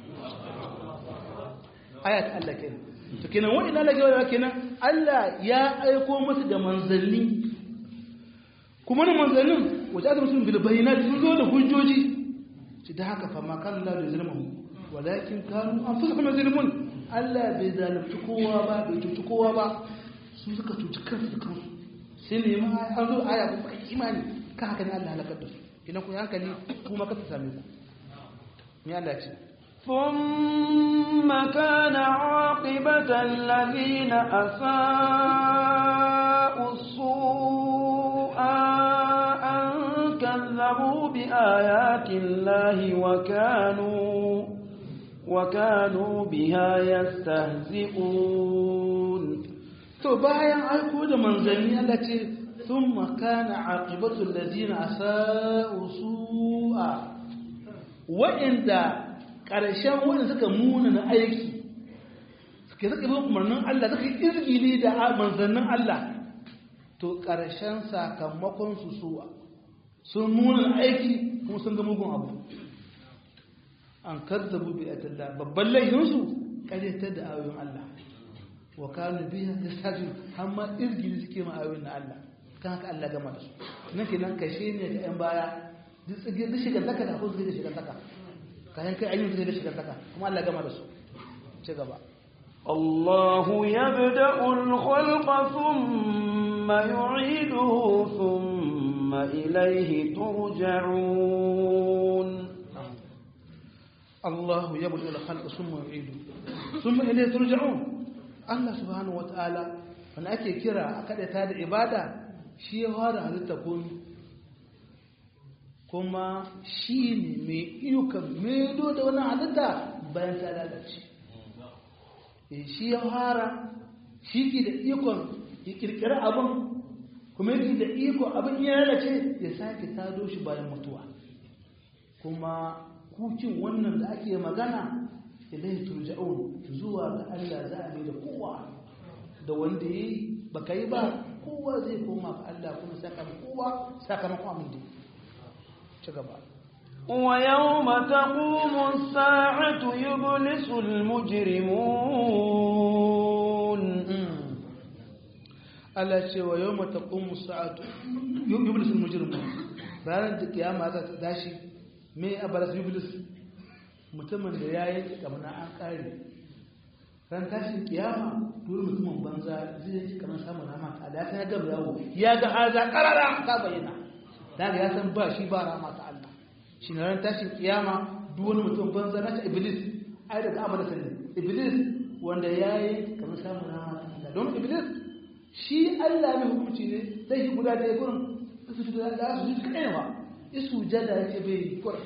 ayat Allah kenan to kenan wani na lagewa kenan Allah ya aiko masu da manzanni kuma na manzannin wajen aka musulun bilbayina sun zo da hujjoji ci da haka fama kan Allah da zirmahu walakin kanu an fusa kuma zirmun Allah bai zalunci kowa ba bai cuci kowa ba su suka cuci kansu da kansu sai ne ma an zo aya kuma imani kan haka ne Allah halakar da su idan ku hankali kuma ka same ku ni Allah ce ثم كان عاقبة الذين أساءوا السوء أن كذبوا بآيات الله وكانوا وكانوا بها يستهزئون to bayan aiko da manzanni Allah ce thumma kana aqibatu alladhina asa'u su'a wa'inda karshen wanda suka muna na aiki suka suka bin umarnin Allah suka izgili da manzannin Allah to karshen sakamakon su su'a sun muna aiki kuma sun ga mugun abu an kazzabu bi atallah babban laifinsu karyatar da ayoyin Allah wa kanu biya yastajib amma izgili suke ma ayoyin na Allah kan haka Allah gama da su nan kenan kashe ne ga yan baya duk tsige duk shigar zaka da ko da shigar zaka kayan kai ayyuka da shigar zaka kuma Allah gama da su ci gaba الله يبدأ الخلق ثم يعيده ثم إليه ترجعون الله يبدأ الخلق ثم يعيده ثم إليه ترجعون Allah subhanahu wata'ala wanda ake kira a kaɗata da ibada shi ya fara halitta komi kuma shi ne mai iyukan medo da wani halitta bayan ta lalace shi ya fara shi ke da ikon ya kirkiri abin kuma yake da ikon abin ya lalace ya sake tado shi bayan mutuwa kuma kukin wannan da ake magana ilai turja'un zuwa ga Allah za a mai da kowa da wanda yi baka yi ba kowa zai koma ga Allah kuma sakamakon kowa sakamakon abin da ci gaba ويوم تقوم الساعة يبلس المجرمون Allah ce wa yau mata ƙunmu sa'atu yublis mujrimun ranar da kiyama za ta tashi mai abaras yublis mutumin da ya yi kamar an ƙare ran tashin kiyama dole mutumin banza zai yi kamar samun rama ta da ya gaba yawo ya ga haza karara ta bayyana daga ya san ba shi ba rama ta Allah shi ne ran tashin kiyama duk wani mutum banza na ta iblis ai daga abada sanin iblis wanda ya yi kamar samun rama ta Allah don iblis shi Allah mai hukunci ne zai yi guda ɗaya gurin su fito da su ji kaɗai ba isu jada ya ce bai kurin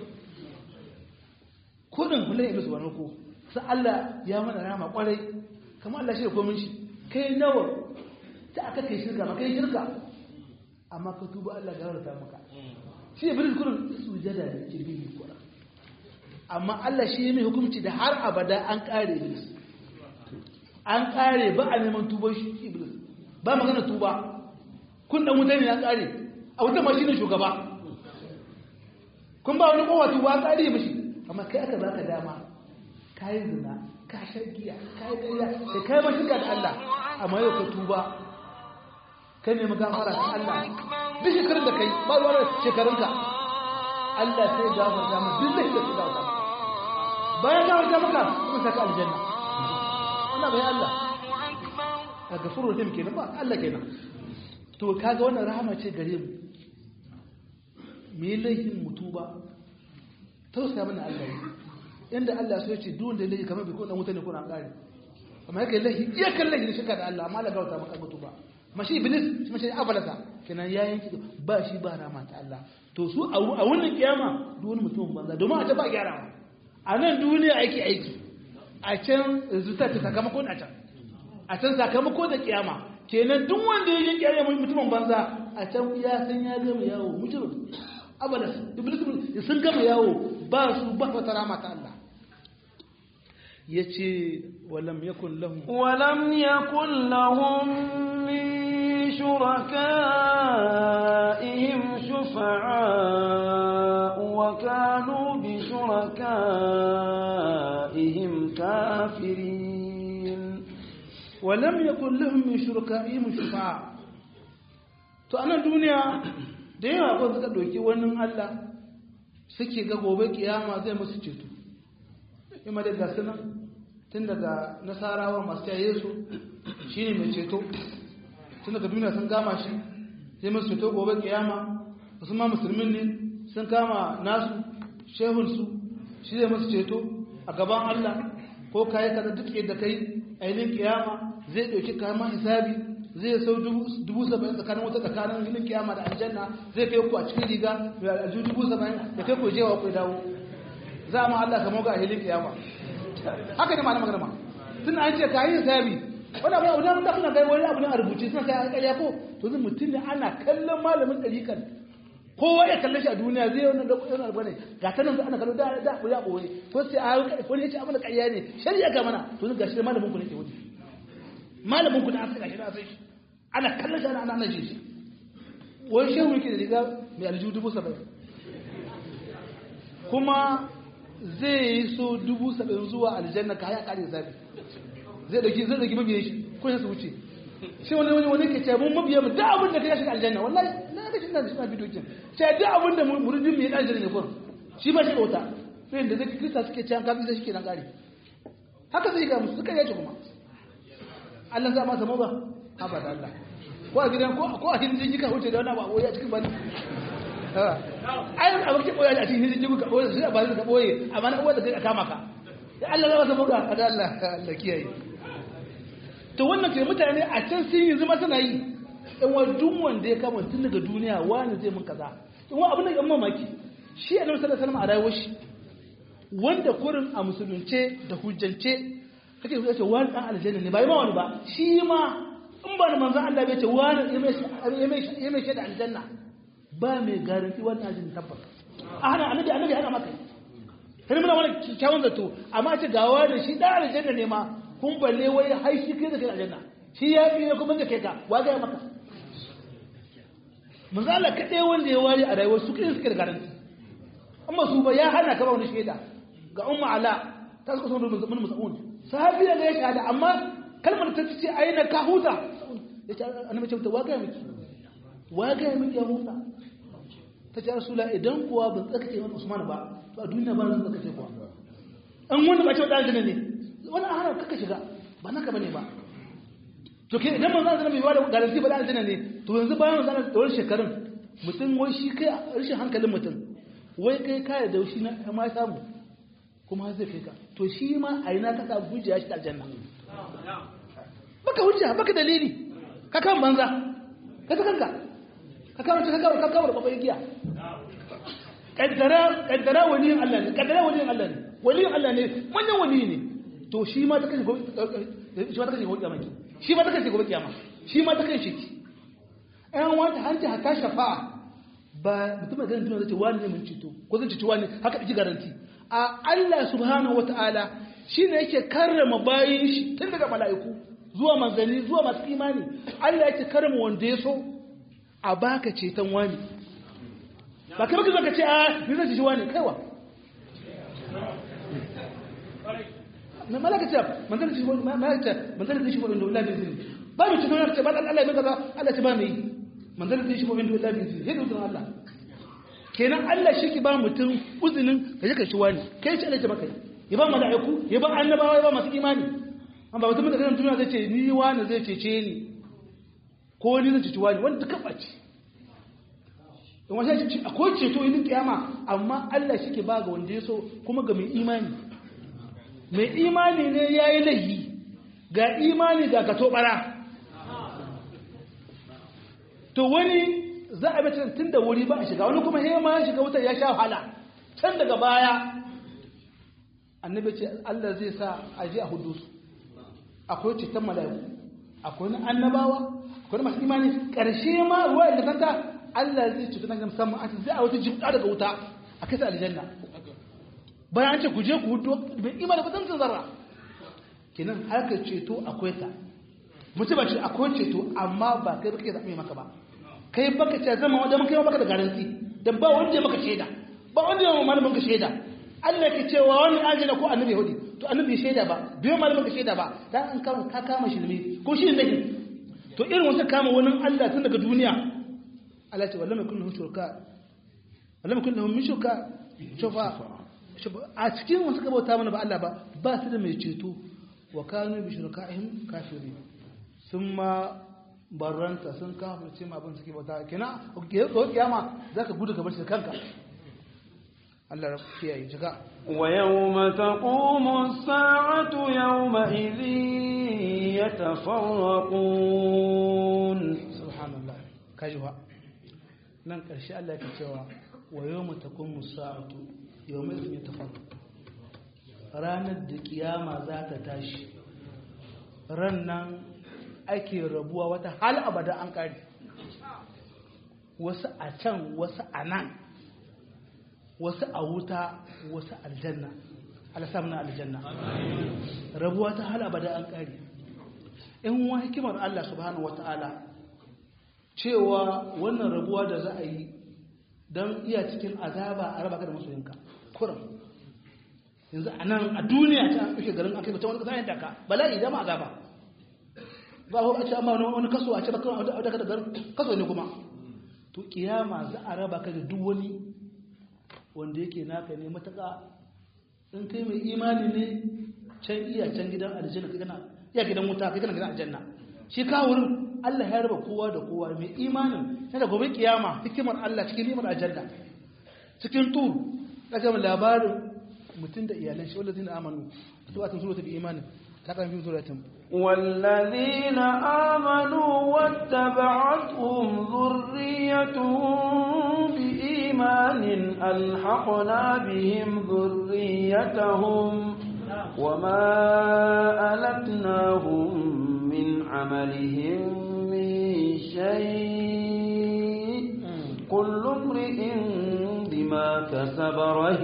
kudin kullum iblis wani ko sai Allah ya mana rama kwarai kamar Allah shi da komin shi kai nawa ta aka kai shirka ma kai shirka amma ka tuba Allah ga rarrata maka shi iblis kurin isu jada ya ce bai kurin amma Allah shi mai hukunci da har abada an kare iblis an kare ba a neman tubar shi iblis ba magana tuba kun dan wuta ne ya tsare a wuta ma shine shugaba kun ba wani kowa tuba tsare mishi amma kai aka baka dama kai zina ka shagiya kai kariya da kai ma shirka da Allah amma yau ka tuba kai ne magafara ta Allah duk shekarun da kai ba ruwa shekarunka Allah sai gafarta maka duk zai da su gafarta bayan gafarta maka kuma saka aljanna wannan bai Allah a gafuru rahim kenan ba Allah kenan to kaga wannan rahama ce gare mu me laifin mutu ba tausaya mana Allah yi inda Allah so yace duk wanda laifi kamar bai ko dan wuta ne ko an kare amma yake laifi iya kan laifi ne shirka da Allah amma Allah gauta maka mutu ba mashi iblis shi mashi abalasa kenan ya yanki ba shi ba rahama ta Allah to su a wannan kiyama duk wani mutum banza domin a ta ba gyara a nan duniya aiki aiki a can zuta ta sakamakon a can a can sakamako da kiyama kenan duk wanda ya yi kiyama mutumin banza a can ya san ya gama yawo mutum abada iblis sun gama yawo ba su ba wata rama ta Allah yace walam yakun lahum walam yakun lahum min shurakaihim shufa'a wa kanu bi shurakaihim kafirin ولم يكن لهم من شركائهم شفاعة to anan duniya da yawa ko suka doki wannan Allah suke ga gobe kiyama zai musu ceto kuma da gasu nan tun daga nasarawa masu yaye su shine mai ceto tun daga duniya sun gama shi zai musu ceto gobe kiyama wasu ma musulmin ne sun kama nasu shehunsu shi zai musu ceto a gaban Allah ko kayi kaza duk yadda kai ainihin kiyama zai ɗauki kama hisabi zai sau dubu saba'in tsakanin wata tsakanin ginin kiyama da aljanna zai kai ku a cikin riga mai alju dubu saba'in da kai ku jewa ku dawo za a ma Allah ka moga a hilin kiyama haka ne ma'ana magana tun an ce kayi hisabi wani abu abu da kuna gai wani abu ne a rubuce suna kai ƙarya ko to zai mutum ne ana kallon malamin ɗarikan kowa ya kalle shi a duniya zai wannan da kudin alba ne ga ta nan ana kallo da da ya boye ko sai a wani yace abin da ƙarya ne shari'a ga mana to ga shi malamin ku ne ke wuce malamin ku da aka gashi da sai ana kallon shi ana ana ji shi wai shehu yake da riga mai aljihu dubu saba'in kuma zai yi so dubu saba'in zuwa aljanna ka haya kare zafi zai dauki zai dauki mabiyan shi ko ya su wuce shi wani wani wani ke ce mun mabiya mu da abin da ka shiga aljanna wallahi na ga shi na shi ma bidiyo kin ce da abin da muridin mu ya aljanna ne kun shi ba shi bauta sai da zai krista suke ce an kafin sai shi ke nan kare haka zai ga musu suka yace kuma Allah za ma samu ba haba da Allah ko a gidan ko ko a cikin jiki ka huce da wani abu a cikin bani ai a wakil boye a cikin jiki ka boye sai a bani ka boye amma na uwa da kai kama ka ya Allah za ma samu ga da Allah Allah kiyaye to wannan ke mutane a can sun yi zama suna yi in wa duk wanda ya kama tun daga duniya wani zai mun kaza in wa abin da yan mamaki shi a nan sallallahu alaihi a rayuwar shi wanda kurin a musulunce da hujjance kake so ce wani dan aljanna ne ba yi ma wani ba shi ma in ba da manzon Allah bai ce wani ya mai shaida aljanna ba mai garanti wani aljanna tabbas a hana annabi annabi hana maka sai muna wani kyawun zato amma ce ga wani shi dan aljanna ne ma kun balle wai hai shi kai da kai aljanna shi ya fi ne kuma ka kai ka wa ga maka manzo Allah kadai wanda ya wari a rayuwar su kai suke da garanti amma su ba ya hana ka ba wani shaida ga umma ala ta suka sanar mun musa'un sahabi da ya shahada amma kalmar ta ce aina ka huta ya ce annabi ce wa ga miki wa ga miki ya huta ta ce rasula idan kuwa ban tsakace wani usman ba to a duniya ba zan tsakace kuwa an wanda ba ce wadda aljanna ne wani a hana kaka shiga ba naka bane ba to ke idan manzo Allah bai bada garanti ba da aljanna ne to yanzu bayan manzo Allah da wani shekarun mutum wai shi kai rashin hankalin mutum wai kai kai da shi na ma samu kuma zai kai ka to shi ma a ina ka sa hujja shi aljanna baka hujja baka dalili ka kan banza ka ta kanka ka kama ka kama ka kama da babai giya kaddara kaddara waliyin Allah ne kaddara waliyin Allah ne waliyin Allah ne manyan waliyi ne to shi ma ta kashe gobe shi ma ta kashe gobe kiyama shi ma ta kashe gobe kiyama shi ma ta kashe ki ayan wata hanci haka shafa'a ba mutum da ganin zai ce wani ne mun cito ko zan cito wani haka ɗiki garanti a Allah subhanahu wata'ala shi ne yake karrama bayin shi tun daga mala'iku zuwa manzanni zuwa masu imani Allah yake karrama wanda ya so a baka ceton wani ba kai baka zaka ce a ni zan ci wani kaiwa na malaka ce manzan da shi wani malaka ce manzan da shi wani da wula bin zini ba mu cikin wani ce ba Allah ya kaza Allah ce ba mu yi manzan da shi wani da wula bin zini yadda uzun Allah kenan Allah shi ki ba mutum uzinin ka je ka ci wani kai ce Allah ce maka ya ba mala'iku ya ba annabawa ya ba masu imani amma mutum da kan duniya zai ce ni wani zai cece ni ko ni zai ceci wani wanda duka ɓace in wasu ce akwai ceto yin kiyama amma Allah shi ke ba ga wanda ya so kuma ga mai imani mai imani ne ya yi laihi ga imani ga ka tobara to wani za a bata tun da wuri ba a shiga wani kuma hema ya shiga wutar ya sha wahala can daga baya annabi ce Allah zai sa a je a hudu su akwai ceton mala'iku akwai na annabawa akwai na masu imani ƙarshe ma ruwa da kanta Allah zai cuta na musamman a zai a wata jibda daga wuta a kai sa aljanna bayan an ce ku je ku hudu bai imani ba zan zarra kenan harkar ceto akwai ta mutum ba ce akwai ceto amma ba kai baka zaɓe maka ba kai baka ce zama wanda mun kai baka da garanti dan ba wanda ya maka shaida ba wanda ya malamin ka shaida Allah ke cewa wani aljanna ko annabi yahudi to annabi shaida ba biyo malamin ka shaida ba dan an kama ka kama shirme ko shi ne to irin wasu kama wani Allah tun daga duniya Allah ce wallahi kullu shurka wallahi kullu min shurka shufa a cikin wasu ka bauta mana ba Allah ba ba su da mai ceto wa kanu bi shurkaihim kafirin sun ma barranta sun kafirce ma abin suke bauta kina ko kiyama zaka gudu ka bar shi kanka Allah ya kiyaye shiga ويوم تقوم الساعة يومئذ يتفرقون subhanallah kajiwa nan karshe Allah ke cewa wa yawma taqumu sa'atu yawma idhin yatafarraq ranar da kiyama za ta tashi ran nan ake rabuwa wata hal abada an kare wasu a can wasu a nan wasu a wuta wasu aljanna alasamna aljanna rabuwa ta hal abada an kare in wa hikimar Allah subhanahu wata'ala cewa wannan rabuwa da za a yi don iya cikin azaba a raba ka da masoyinka kuram yanzu a nan a duniya ta ɗauke garin akai mutum wani ƙasa yadda ka bala'i dama azaba ba a ce amma wani kaso a ce baka a daga da garin kaso ne kuma to kiyama za a raba ka da duk wani wanda yake naka ne mataka in kai mai imani ne can iya can gidan aljanna kai kana iya gidan wuta kai kana gidan aljanna shi ka wurin Allah ya raba kowa da kowa mai imanin na da gobe kiyama hikimar Allah cikin nimar aljanna cikin tur daga labarin mutum da iyalan shi wallazina amanu to a tun bi imanin ta kan fi suratin والذين آمنوا واتبعتهم ذريتهم بإيمان ألحقنا بهم ذريتهم وما ألتناهم من عملهم من شيء كل امرئ بما كسب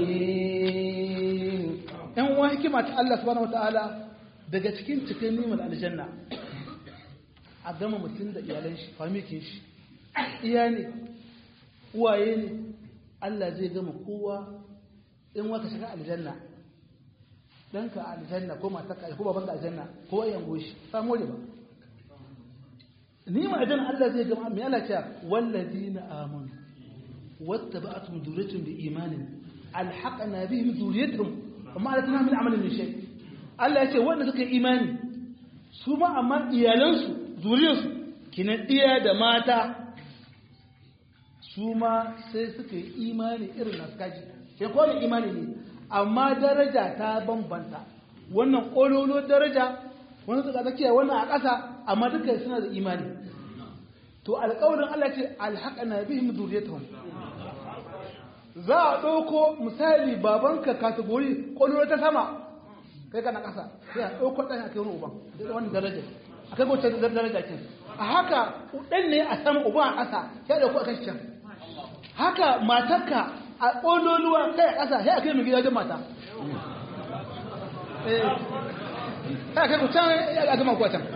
رهين yan uwa hikima ta Allah subhanahu wataala daga cikin cikin nimar aljanna a gama mutum da iyalan shi famikin shi iya ne uwaye ne Allah zai gama kowa in waka shiga aljanna ɗanka a aljanna ko matarka ko babanka aljanna ko yan goshi samu ba ni ma aljanna Allah zai gama mai Allah cewa wallazina amanu wattaba'atuhum dhurriyyatuhum biimanin alhaqna bihim dhurriyyatuhum amma alatna min amalin min shay Allah ya ce wanda suka yi imani su ma amma iyalansu zuriyarsu kinan iya da mata su ma sai suka yi imani irin nasu kaji sai kowane imani ne amma daraja ta bambanta wannan ƙololo daraja wani suka tsakiya wannan a ƙasa amma duka suna da imani to alƙawarin Allah ce alhaƙana bihim zuriyatuhum za a ɗauko misali babanka kategori ƙololo ta sama kai kana ƙasa sai a ɗauko ɗan a kai wani uban wani daraja a kai wacce daraja kin a haka ɗan ne a sama uban a ƙasa ya ɗauko a kan can haka matarka a ƙololuwa kai a ƙasa sai a kai mai gidajen mata sai a kai ku can a gama kuwa can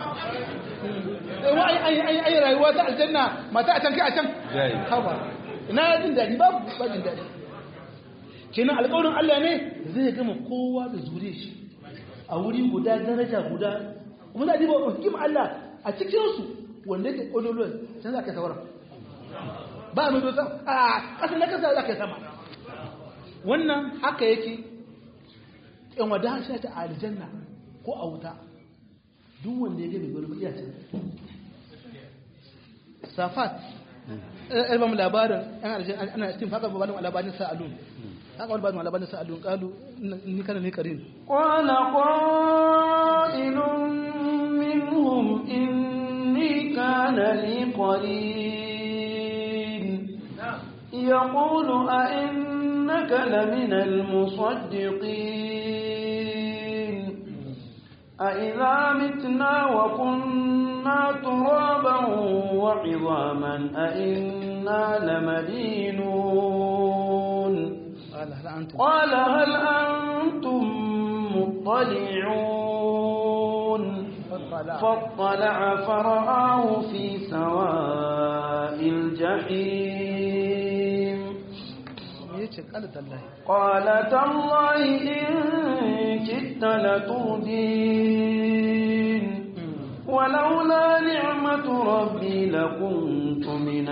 ai rayuwa ta aljanna mata a can kai a can haba na jin daɗi ba ba jin daɗi kenan alƙawarin Allah ne zai gama kowa da zure shi a wuri guda daraja guda kuma za a diba hikim Allah a cikinsu wanda yake ƙololuwa can za ka sauran ba mai dosa a ƙasa na ƙasa za ka sama wannan haka yake in wada shi ta aljanna ko a wuta duk wanda ya gabe wani iya can safat ɗalibin labarin yan aljanna ana cikin haka babanin labarin sa'alun haka wani babanin labarin sa'alun ƙalu ni kana ne karin قال قائل منهم إني كان لي قرين يقول أئنك لمن المصدقين أئذا متنا وكنا ترابا وعظاما أئنا لمدينون قال هل أنتم قال هل أنتم مطلعون فاطلع فاطلع فرآه في سواء الجحيم yace qala tallahi قال تالله إن كدت لتردين ولولا نعمة ربي لكنت من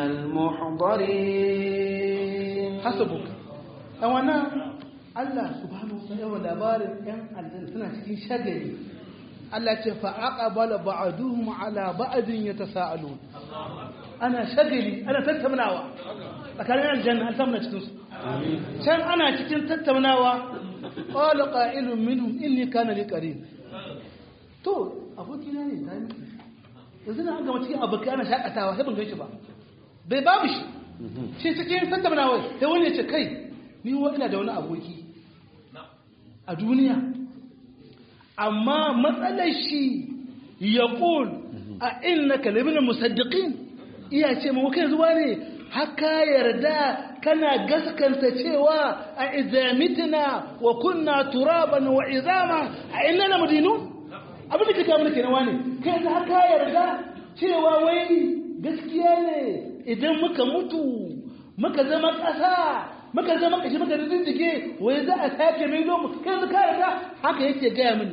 المحضرين hasabuk dan wannan Allah subhanahu wa ta'ala labarin yan aljanna suna cikin shagali Allah ce fa aqbala ba'duhum ala ba'din yatasaalun ana shagali ana tattaunawa tsakanin aljanna an samu cikin su can ana cikin tattaunawa qala qa'ilun minhum inni kana li qarin to abokina ne ta miki yanzu na an gama cikin abokai ana shakatawa sai ban gan shi ba bai babu shi shi cikin tattaunawa sai wani ya ce kai ni wa ina da wani aboki a duniya amma matsalar shi ya ƙul a inna kalamin musaddiqin iya ce ma kai zuwa ne haka yarda kana gaskanta cewa a izamitina wa kunna turaban wa izama a inna na madinu abin da kika mulki na wani kai za haka yarda cewa wai gaskiya ne idan muka mutu muka zama ƙasa muka zama kashi muka rinjige wai za a sake mai zo mu kai yanzu ka yarda haka yake gaya mini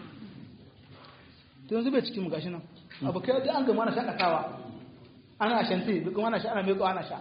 to yanzu bai cikin mu gashi nan abu kai da an gama na shakatawa ana shanti bi kuma ana sha ana meko ana sha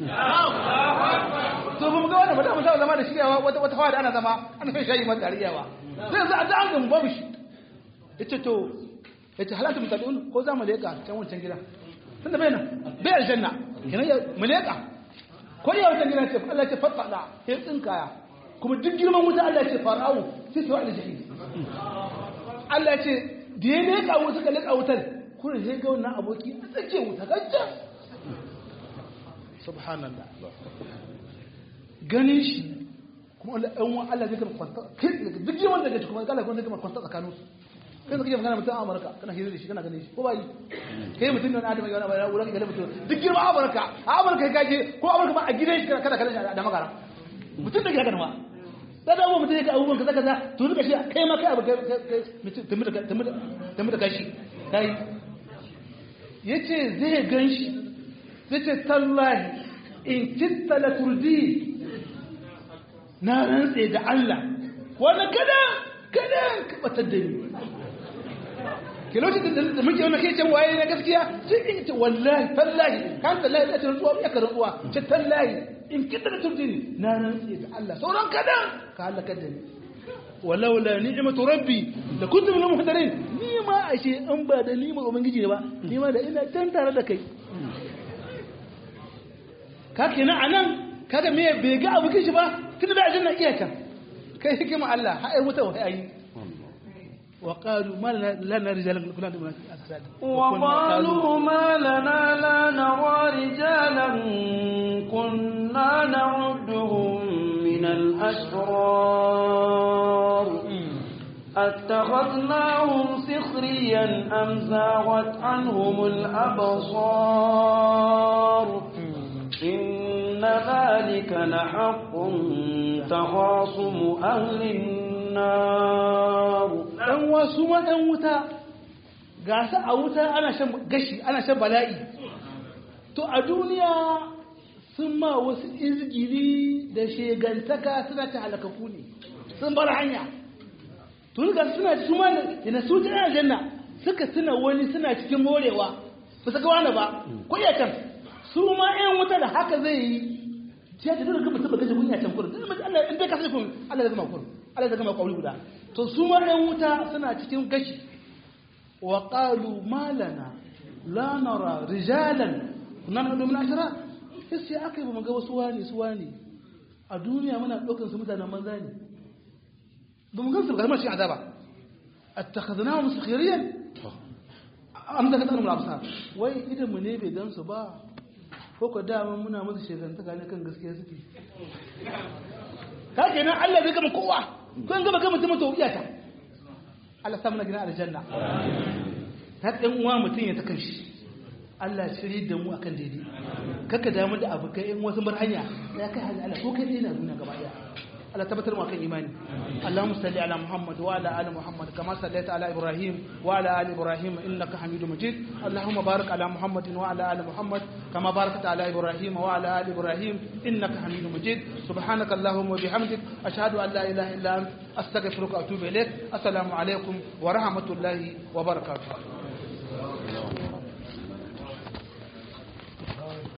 to ba mu ga wannan ba da mu saba zama da shiryawa wata wata hawa da ana zama ana shan shayi mata riyawa sai yanzu a da an gama babu shi yace to yace halatu mutadun ko za mu leka can wancan gidan tunda bai nan bai aljanna kenan ya mu leka ko ya wancan gidan ce Allah ce fatada sai tsinkaya kuma duk girman wuta Allah ce fara'u sai su wa'ala jahil Allah ce da ya leka wuta ka leka wutar kurin sai ga wannan aboki a tsake wuta gajja subhanallah ganin shi kuma Allah ɗan wa Allah zai kama kwanta duk girman da gaji kuma Allah kuma zai kama kwanta tsakaninsu kai zaka yi magana mutum a Amurka kana hira da shi kana ganin shi ko ba yi kai mutum ne wani adam ya wani wurin ga mutum duk girma Amurka a Amurka ka je ko Amurka ba a gidan shi kana kana da magara mutum da ke haka ma da dawo mutum ya ga abubuwan kaza kaza to duka shi kai ma kai abu kai tumi da tumi da kashi kai ya ce zai gan shi zai ce tallahi in kitta la turdi na rantse da Allah wani kada kada ka batar da ni ke lokacin da muke wani kai can waye na gaskiya sai in ce wallahi tallahi kan tallahi da tun tsuwa ya karin tsuwa ce tallahi in kitta la turdi na rantse da Allah sauran kada ka halaka da ni walaula ni'matu rabbi da kuntu min muhdarin ni ma ashe an ba da ni ma ubangiji ne ba ni ma da ina can tare da kai ka kenan anan kaga me bai ga abu kishi ba tunda da aljanna iya can kai hikima Allah ha ai wuta wai ayi wa qalu ma lana rijalan kunna da asad وقالوا ما لنا لا نرى رجالا كنا نعدهم من الأشرار أتخذناهم سخريا أم زاغت عنهم الأبصار إن ذلك لحق تخاصم أهل النار dan wasu ma dan wuta ga su a wuta ana shan gashi ana shan bala'i to a duniya sun ma wasu izgiri da shegantaka suna ta halakaku ne sun bar hanya to ga suna su ma da su ta aljanna suka tuna wani suna cikin morewa ba su ga wani ba ko ya can su ma ƴan wuta da haka zai yi ya ta dole ka mutum ba gaji kunya can kurin dan Allah in dai ka sai kun Allah zai gama kurin Allah zai gama kauli guda to su ma ƴan wuta suna cikin gashi wa qalu malana la nara rijalan kunna nadu min ashara sai aka yi ba ga wasu wani su wani a duniya muna ɗaukar su mutanen manza ne ba mu gan su ga shi azaba attakhadnahum sakhiriyan am da kadan mulabsa wai idan mu ne bai gan su ba ko ko dama muna musu shegantaka ne kan gaskiya suke ka kenan Allah bai gama kowa ko gaba gama mutum to iyata Allah sa muna gina aljanna ta ɗan uwa mutum ya ta kanshi Allah shiri da mu akan daidai kaka damu da abu kai in wasu bar hanya ya kai hali Allah ko kai ne na duniya gaba daya Allah tabbatar mu akan imani Allahumma salli ala Muhammad wa ala ali Muhammad kama sallaita ala Ibrahim wa ala ali Ibrahim innaka Hamidum Majid Allahumma barik ala Muhammad wa ala ali Muhammad kama barakta ala Ibrahim wa ala ali Ibrahim innaka Hamidum Majid subhanaka Allahumma wa bihamdik ashhadu an la ilaha illa anta astaghfiruka wa atubu ilaik assalamu alaikum wa rahmatullahi wa barakatuh